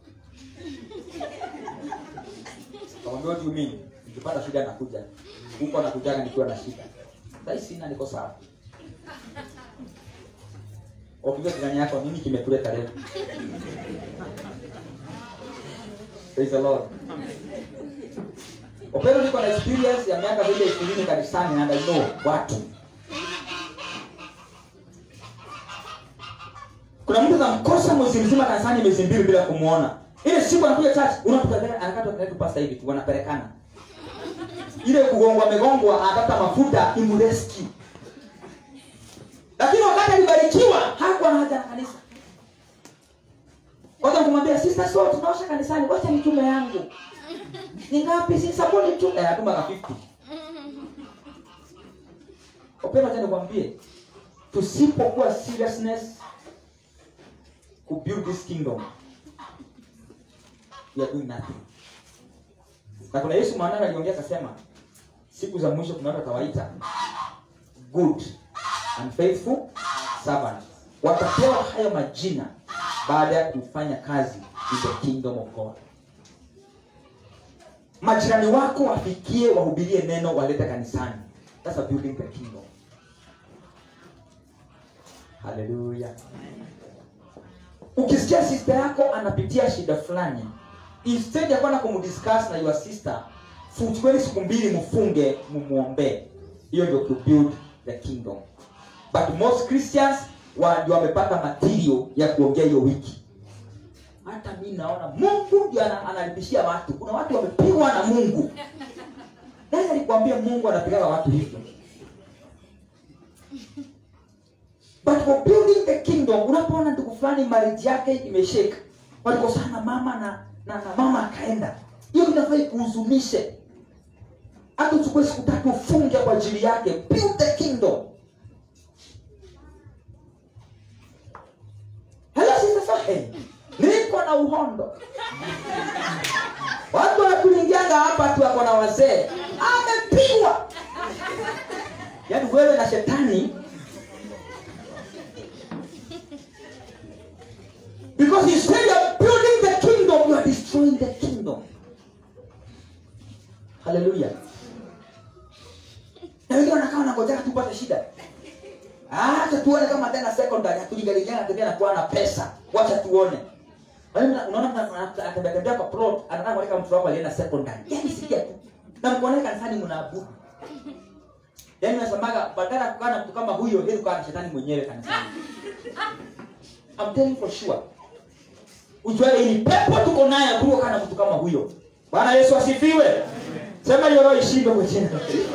akamwambia what do you mean nikipata shida nakuja huko nakujaga nikiwa na shida sahii sina niko sawa wapiga jirani yako nini kimekuleta leo praise the lord Opero niko na experience ya miaka vile ishirini kanisani and I know watu. Kuna mtu kamkosa mwezi mzima kanisani miezi mbili bila kumuona. Ile siku anakuja church, unapokea anakata karibu pasta hivi tu wanapelekana. Ile kugongwa megongwa anataka mafuta imrescue. Lakini wakati alibarikiwa hakuwa na haja na kanisa. wacha kumwambia sister so tunaosha kanisani wacha nitume yangu ni ngapi si sabuni tu eh atuma ka 50 Openda tena nikwambie tusipokuwa seriousness ku build this kingdom we are doing nothing. Na kuna Yesu mwanadamu aliongea akasema siku za mwisho kuna watu atawaita good and faithful servant. Watapewa hayo majina baada ya kufanya kazi in the kingdom of God. Majirani wako wafikie, wahubirie neno, walete kanisani. That's a building the kingdom. Hallelujah. Ukisikia sister yako anapitia shida fulani, instead ya kwenda kumdiscuss na your sister, fuchueni siku mbili mfunge, mumuombee. Hiyo ndio to build the kingdom. But most Christians wa ndio wamepata material ya kuongea hiyo wiki. Hata mi naona Mungu ndio ana- analipishia watu. Kuna watu wamepigwa na Mungu. Nani alikwambia Mungu anapigaga watu hivyo? But for building the kingdom, unapoona ndugu fulani marriage yake imeshake, walikosana mama na, na, na mama akaenda, hiyo inafaa ikuhuzunishe. Hata uchukue siku tatu ufunge kwa ajili yake. Build the kingdom. Hello sister Sohe, niko na uhondo. Watu wanakuingianga hapa tu wako na wazee, amepigwa. Yaani wewe na shetani Because instead of building the kingdom, you are destroying the kingdom. Hallelujah. Na wengine wanakaa wanangojea tupate shida. Acha tuone kama tena secondary hatujigalijana tembea na kuwa na pesa. Wacha tuone. Wewe una- unaona mtu anatembea tembea kwa plot, anataka kuweka mtu wako alienda secondary. Yaani sikia tu. Na mkuone kanisani mnaabudu. Yaani nasemaga badala ya kukaa na mtu kama huyo, heri kukaa na shetani mwenyewe kanisani. I'm telling you for sure. Ujue ni pepo tuko naye kuliko kana mtu kama huyo. Bwana Yesu asifiwe. Sema hiyo roho ishinde kwa jina. la Yesu.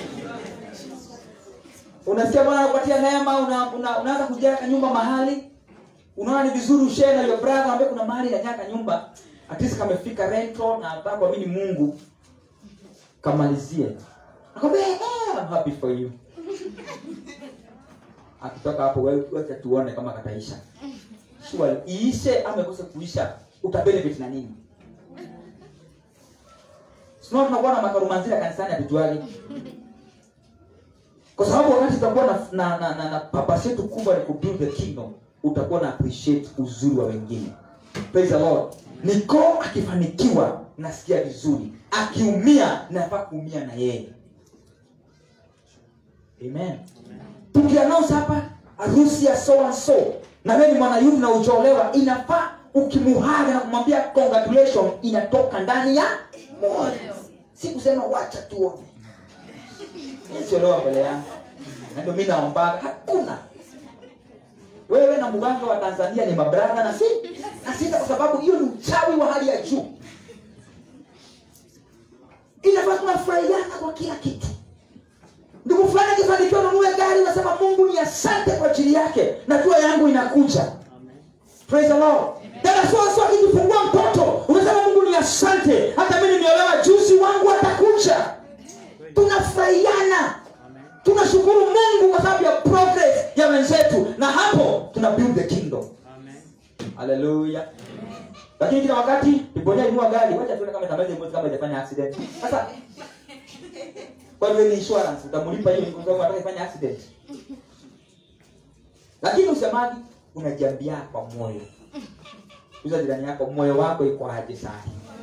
Unasikia Bwana anakupatia neema, una, una, unaanza kujenga nyumba mahali. Unaona ni vizuri ushare na your brother ambaye kuna mahali anataka nyumba. At least kamefika rental na anataka kuamini Mungu. Kamalizie. Akamwambia, eh, I'm happy for you. Akitoka hapo wewe wacha tuone kama kataisha. Sure, iishe ama ikose kuisha, utabenefit na nini? Sio tunakuwa na makarumanzira kanisani hatujuagi. Kwa sababu wakati tutakuwa na na, na, na, na purpose yetu kubwa ni kubuild the kingdom, utakuwa na appreciate uzuri wa wengine. Praise the Lord. Niko akifanikiwa nasikia vizuri, akiumia nafaa kuumia na yeye. Amen. Tukiannounce hapa harusi ya so and so na wewe ni mwanayuthi na ujaolewa, inafaa ukimuhaga na kumwambia congratulation, inatoka ndani ya moyo, si kusema wacha tuone. Siolewa mbele yangu, na ndio mimi naombaga, hakuna wewe na mganga wa Tanzania ni mabradha na si na sita, kwa sababu hiyo ni uchawi wa hali ya juu. Inafaa tunafurahiana kwa kila kitu. Ndugu fulani akifanikiwa nunue gari, unasema Mungu ni asante kwa ajili yake, najua yangu inakuja. Praise the Lord. Dada so so akijifungua mtoto, unasema Mungu ni asante, hata mimi nimeolewa juzi, wangu atakuja. Tunafurahiana, tunashukuru Mungu kwa sababu ya progress ya wenzetu, na hapo tuna build the kingdom. Haleluya. Lakini kila wakati Iponya inua gari, wacha tuone kama itamaliza mwezi kama haijafanya accident. Sasa kwa hiyo ni insurance utamlipa hiyo kwa sababu anataka ifanye accident. Lakini usemaji unajiambia kwa moyo. Uza jirani yako moyo wako iko aje sasa?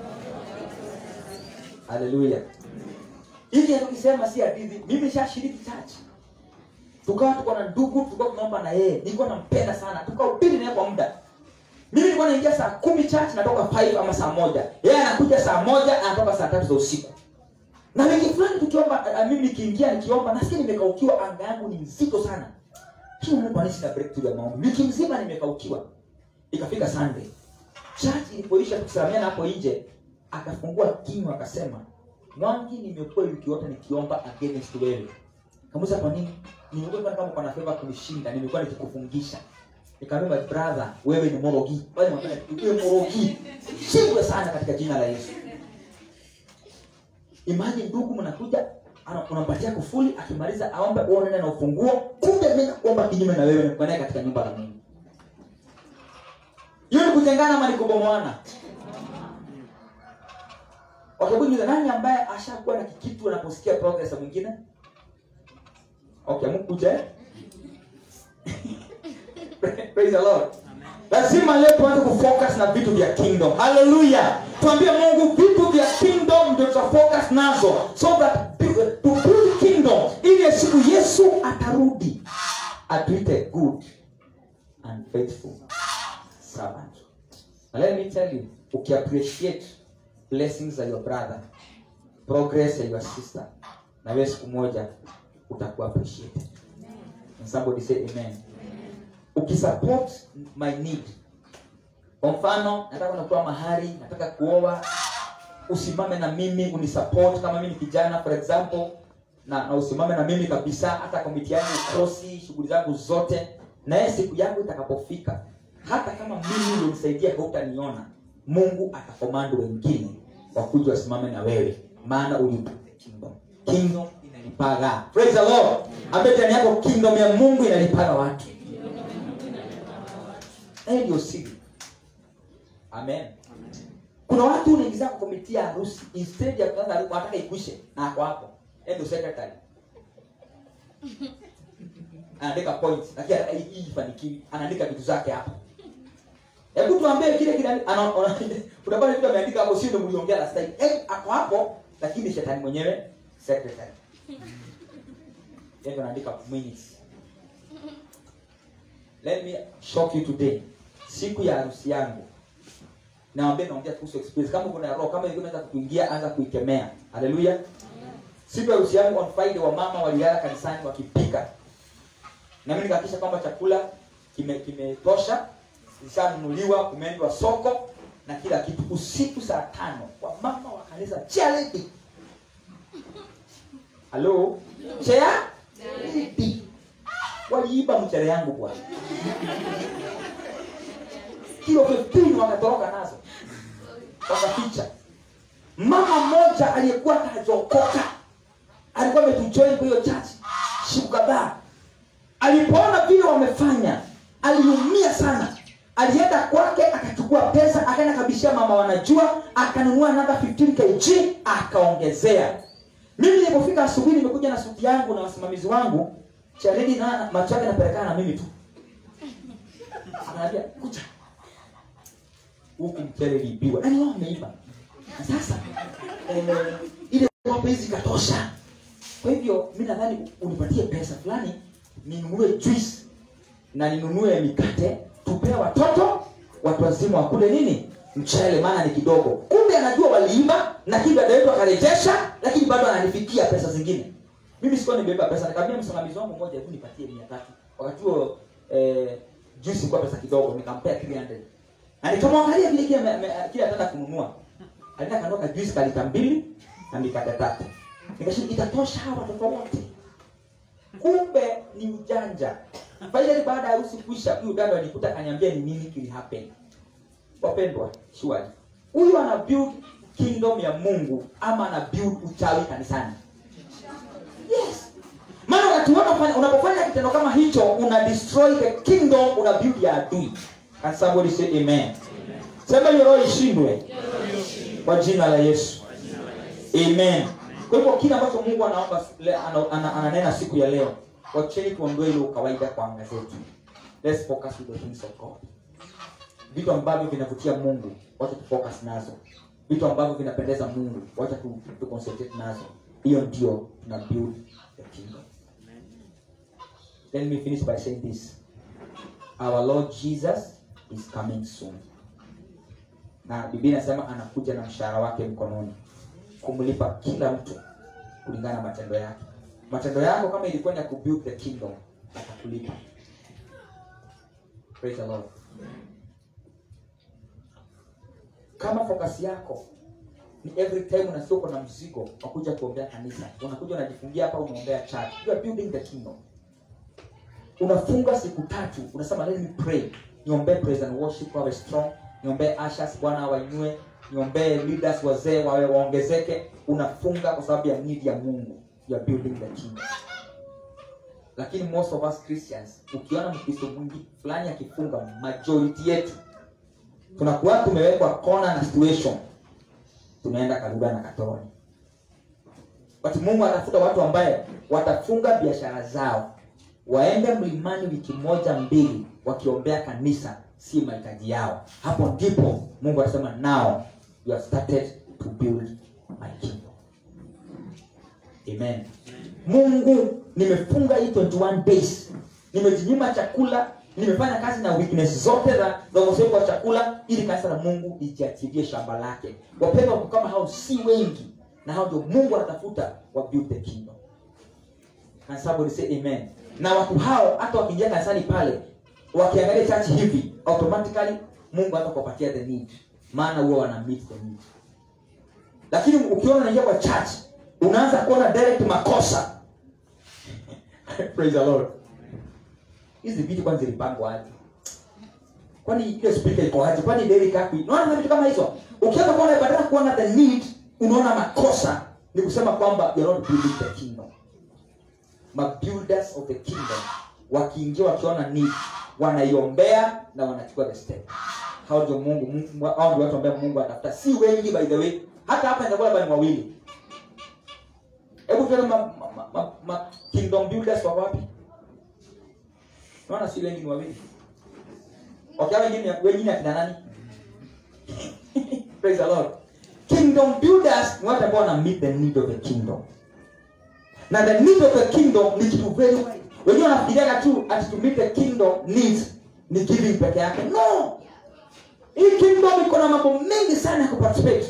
Haleluya. Hiki ndio tukisema si hadithi. Mimi nishashiriki church. Tukawa tuko na ndugu, tulikuwa tunaomba na yeye. Nilikuwa nampenda sana. Tukahubiri naye kwa muda. Mimi nilikuwa naingia saa kumi church natoka 5 ama saa moja. Yeye anakuja saa moja anatoka saa tatu za usiku. Na wiki fulani tukiomba, uh, mimi nikiingia nikiomba, nasikia nimekaukiwa, anga yangu ni nzito sana. Kila Mungu anaishi na breakthrough ya maombi. Wiki mzima nimekaukiwa. Ikafika Sunday. Church ilipoisha tukisalamiana hapo nje, akafungua kinywa akasema, "Mwangi, nimekuwa wiki yote nikiomba against wewe." Kamuza kwa nini? Nimekuwa kama kama kuna favor kunishinda, nimekuwa nikikufungisha. nikamwambia my brother wewe ni morogi bali mwambie wewe morogi shindwe sana katika jina la Yesu imagine ndugu mnakuja ana- unampatia kufuli akimaliza aombe uone na ufunguo kumbe mimi naomba kinyume na wewe nikuwa naye katika nyumba la Mungu hiyo ni kutengana ama ni kubomoana okay bujuza nani ambaye ashakuwa na kikitu anaposikia progress ya mwingine okay mkuja eh? praise the lord lazima leo tuanze kufocus na vitu vya kingdom haleluya tuambie mungu vitu vya kingdom ndio tutafocus nazo so that to build kingdom ili siku yesu atarudi atuite good and faithful servant Now let me tell you ukiappreciate blessings za your brother progress ya your sister na wewe siku moja utakuwa appreciated and somebody say amen ukisupport my need kwa mfano nataka kutoa mahari nataka kuoa usimame na mimi unisupport kama mimi ni kijana for example na, na usimame na mimi kabisa hata kwa mitihani ukosi shughuli zangu zote na yeye siku yangu itakapofika hata kama mimi ulinisaidia hautaniona mungu atakomando wengine wakuja wasimame na wewe maana ulibuild kingdom kingdom inalipaga praise the lord ambaye ndani yako kingdom ya mungu inalipaga watu na hiyo ndio siri amen kuna watu unaingiza kukomitia harusi instead ya kuanza harusi wanataka ikwishe na ako hapo Yeye ndio secretary anaandika points lakini anataka hii hii ifanikiwe anaandika vitu zake hapo hebu tuambie kile kile ana- ona- unapata vitu ameandika hapo sio ndio mliongea last time eh ako hapo lakini shetani mwenyewe secretary yeye ndio anaandika minutes let me shock you today siku ya harusi yangu naambia naongea kuhusu experience kama kuna roho kama ilikuwa inaweza kuingia anza kuikemea haleluya siku ya harusi yangu on friday wa mama walilala kanisani wakipika na mimi nikahakikisha kwamba chakula kime kimetosha zishanunuliwa kumeendwa soko na kila kitu usiku saa tano kwa mama wa kanisa charity halo charity waliiba mchere yangu bwana kilo 15 wakatoroka nazo wakaficha mama mmoja aliyekuwa hajaokoka alikuwa ametujoin kwa hiyo church siku kadhaa alipoona vile wamefanya aliumia sana alienda kwake akachukua pesa akaenda kabishia mama wanajua akanunua namba 15 kg akaongezea mimi nilipofika asubuhi nimekuja na suti yangu na wasimamizi wangu charidi na macho yake napelekana na mimi tu akaniambia kuja huku mchele liibiwa yaani wao wameiba na sasa eh, ile kwamba hizi katosha kwa hivyo mi nadhani unipatie pesa fulani ninunue juice na ninunue mikate tupee watoto watu wazima wakule nini mchele maana ni kidogo kumbe anajua waliiba lakini dada yetu akarejesha lakini bado ananifikia pesa zingine mimi sikuwa nimebeba pesa nikamwambia msimamizi wangu mmoja hebu nipatie mia tatu wakati huo eh, juice ilikuwa pesa kidogo nikampea 300 na nikamwangalia vile kile ame- ame- kile ataenda kununua alienda kanunua kajuisi ka lita mbili na mikate tatu nikashiri itatosha hawa watoto wote kumbe ni ujanja finally baada ya harusi kuisha huyu dada alikuta akaniambia ni nini kili happen wapendwa surely huyu ana build kingdom ya mungu ama ana build uchawi kanisani yes maana wakati wote unafanya- unapofanya kitendo kama hicho una destroy the kingdom una build ya adui and somebody say amen sema hiyo roho ishindwe kwa jina la yesu amen kwa hivyo kile ambacho mungu anaomba le- ana- ana- ananena siku ya leo wacheni tuondoe ile ukawaida kwa anga zetu let's focus with the things of god vitu ambavyo vinavutia mungu wacha tufocus nazo vitu ambavyo vinapendeza mungu wacha tu, tu concentrate nazo hiyo ndio tuna build the kingdom let me finish by saying this our lord jesus is coming soon na biblia inasema anakuja na mshahara wake mkononi kumlipa kila mtu kulingana na matendo yake matendo yako kama ilikuwa ni ya kubuild the kingdom atakulipa praise the lord kama focus yako ni every time unasikia uko na mzigo wa kuja kuombea kanisa unakuja unajifungia hapa unaombea church you are building the kingdom unafunga siku tatu unasema let me pray niombee praise and worship wawe strong niombee ashas bwana awainue niombee leaders wazee wawe waongezeke unafunga kwa sababu ya need ya mungu ya building the kingdom lakini most of us christians ukiona mkristo mwingi fulani akifunga majority yetu tunakuwa tumewekwa kona na situation tunaenda karuga na katoni but mungu atafuta watu ambaye watafunga biashara zao waende mlimani wiki moja mbili wakiombea kanisa si mahitaji yao hapo ndipo mungu atasema now you have started to build my kingdom amen mungu nimefunga hii 21 days nimejinyima chakula nimefanya kazi na weakness zote za za ukosefu wa chakula ili kanisa la mungu lijiachilie shamba lake wapendwa watu kama hao si wengi na hao ndio mungu anatafuta wa build the kingdom Can somebody say amen na watu hao hata wakiingia kanisani pale wakiangalia church hivi automatically mungu hata kuwapatia the need maana huwa wana meet the need lakini ukiona unaingia kwa church unaanza kuona direct makosa praise the lord hizi vitu kwani zilipangwa aje kwani ile speaker iko aje kwani deli kapi unaona vitu kama hizo ukianza kuona badala ya kuona the need unaona makosa ni kusema kwamba you're not building the kingdom ma builders of the kingdom wakiingia wakiona need wanaiombea na wanachukua the step hao ndio mungu Mungu- hao ndio watu ambao mungu anatafuta si wengi by the way hata hapa inakuwa labda ni wawili hebu tuone ma, ma, ma, ma, ma kingdom builders wako wapi naona si wengi ni wawili wakiwa wengine wengine akina nani praise the lord kingdom builders ni watu ambao wana meet the need of the kingdom na the need of the kingdom ni kitu very wide wengine wanafikiriaga tu ati to meet the kingdom needs ni giving peke yake no hii kingdom iko na mambo mengi sana ya kuparticipate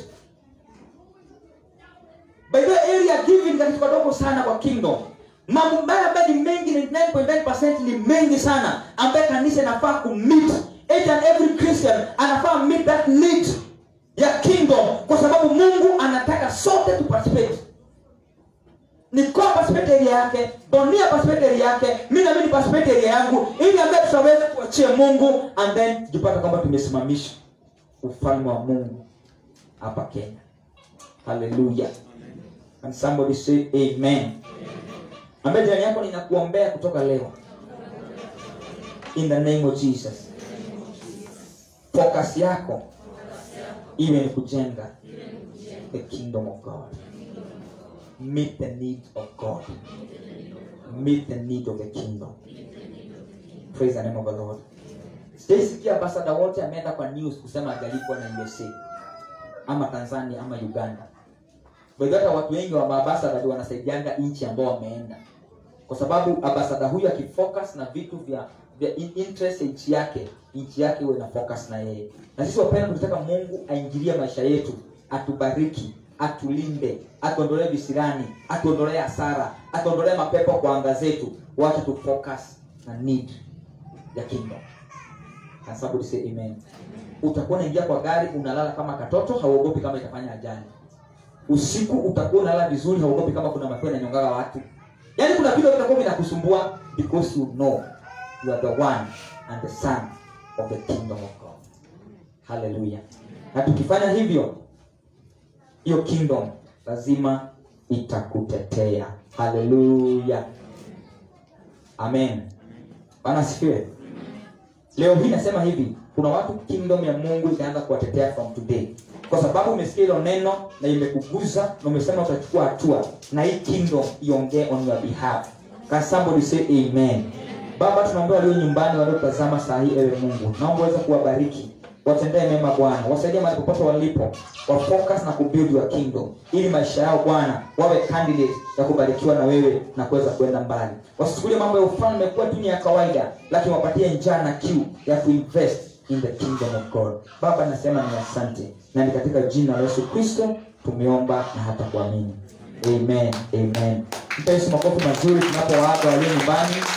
by the way, area giving ni kitu kadogo sana kwa kingdom mambo mbaya ambayo ni mengi 99.9% ni mengi sana ambaye kanisa inafaa kumeet each and every christian anafaa meet that need ya kingdom kwa sababu mungu anataka sote tu participate nikoa participate area yake donia participate area yake mi nami ni participate area yangu ili ambaye tutaweza kuachia mungu and then tujipata kwamba tumesimamisha ufalme wa mungu hapa kenya haleluya and somebody say amen ambaye jirani yako ninakuombea kutoka leo in the name of jesus focus yako iwe ni kujenga the kingdom of god meet the need of god meet the need of the kingdom praise the name of the lord sijaisikia ambasada wote ameenda kwa news kusema ajalipwa na usa ama tanzania ama uganda By the way, hata watu wengi wa maabasada ndio wanasaidianga nchi ambao wameenda kwa sababu ambasada huyu akifocus na vitu vya vya in- interest ya nchi yake nchi yake huwa ina focus na yeye na sisi wapenda tunataka mungu aingilie maisha yetu atubariki atulinde atuondolee visirani atuondolee hasara atuondolee mapepo kwa anga zetu wacha tu focus na need ya kingdom Can somebody say amen utakuwa unaingia kwa gari unalala kama katoto hauogopi kama itafanya ajali usiku utakuwa unalala vizuri hauogopi kama kuna mapeo yananyongaga watu yaani kuna vitu vitakuwa vinakusumbua because you know you are the one and the son of the kingdom of god haleluya na tukifanya hivyo hiyo kingdom lazima itakutetea haleluya amen bana asifiwe leo hii nasema hivi kuna watu kingdom ya mungu itaanza kuwatetea from today kwa sababu umesikia hilo neno na imekuguza na umesema utachukua hatua na hii kingdom iongee on your behalf Can somebody say amen baba tunaombea walio nyumbani waliotazama saa hii ewe mungu naomba uweze kuwabariki watendee mema bwana wasaidie mahali popote walipo wafocus na kubuild your kingdom ili maisha yao bwana wawe candidate ya kubarikiwa na wewe na kuweza kuenda mbali wasichukulie mambo ya ufalme kuwa tu ni ya kawaida lakini wapatie njaa na kiu ya kuinvest in the kingdom of god baba nasema ni asante na ni katika jina la yesu kristo tumeomba na hata kuamini amen amen mpe yesu makofi mazuri tunapowaga walio nyumbani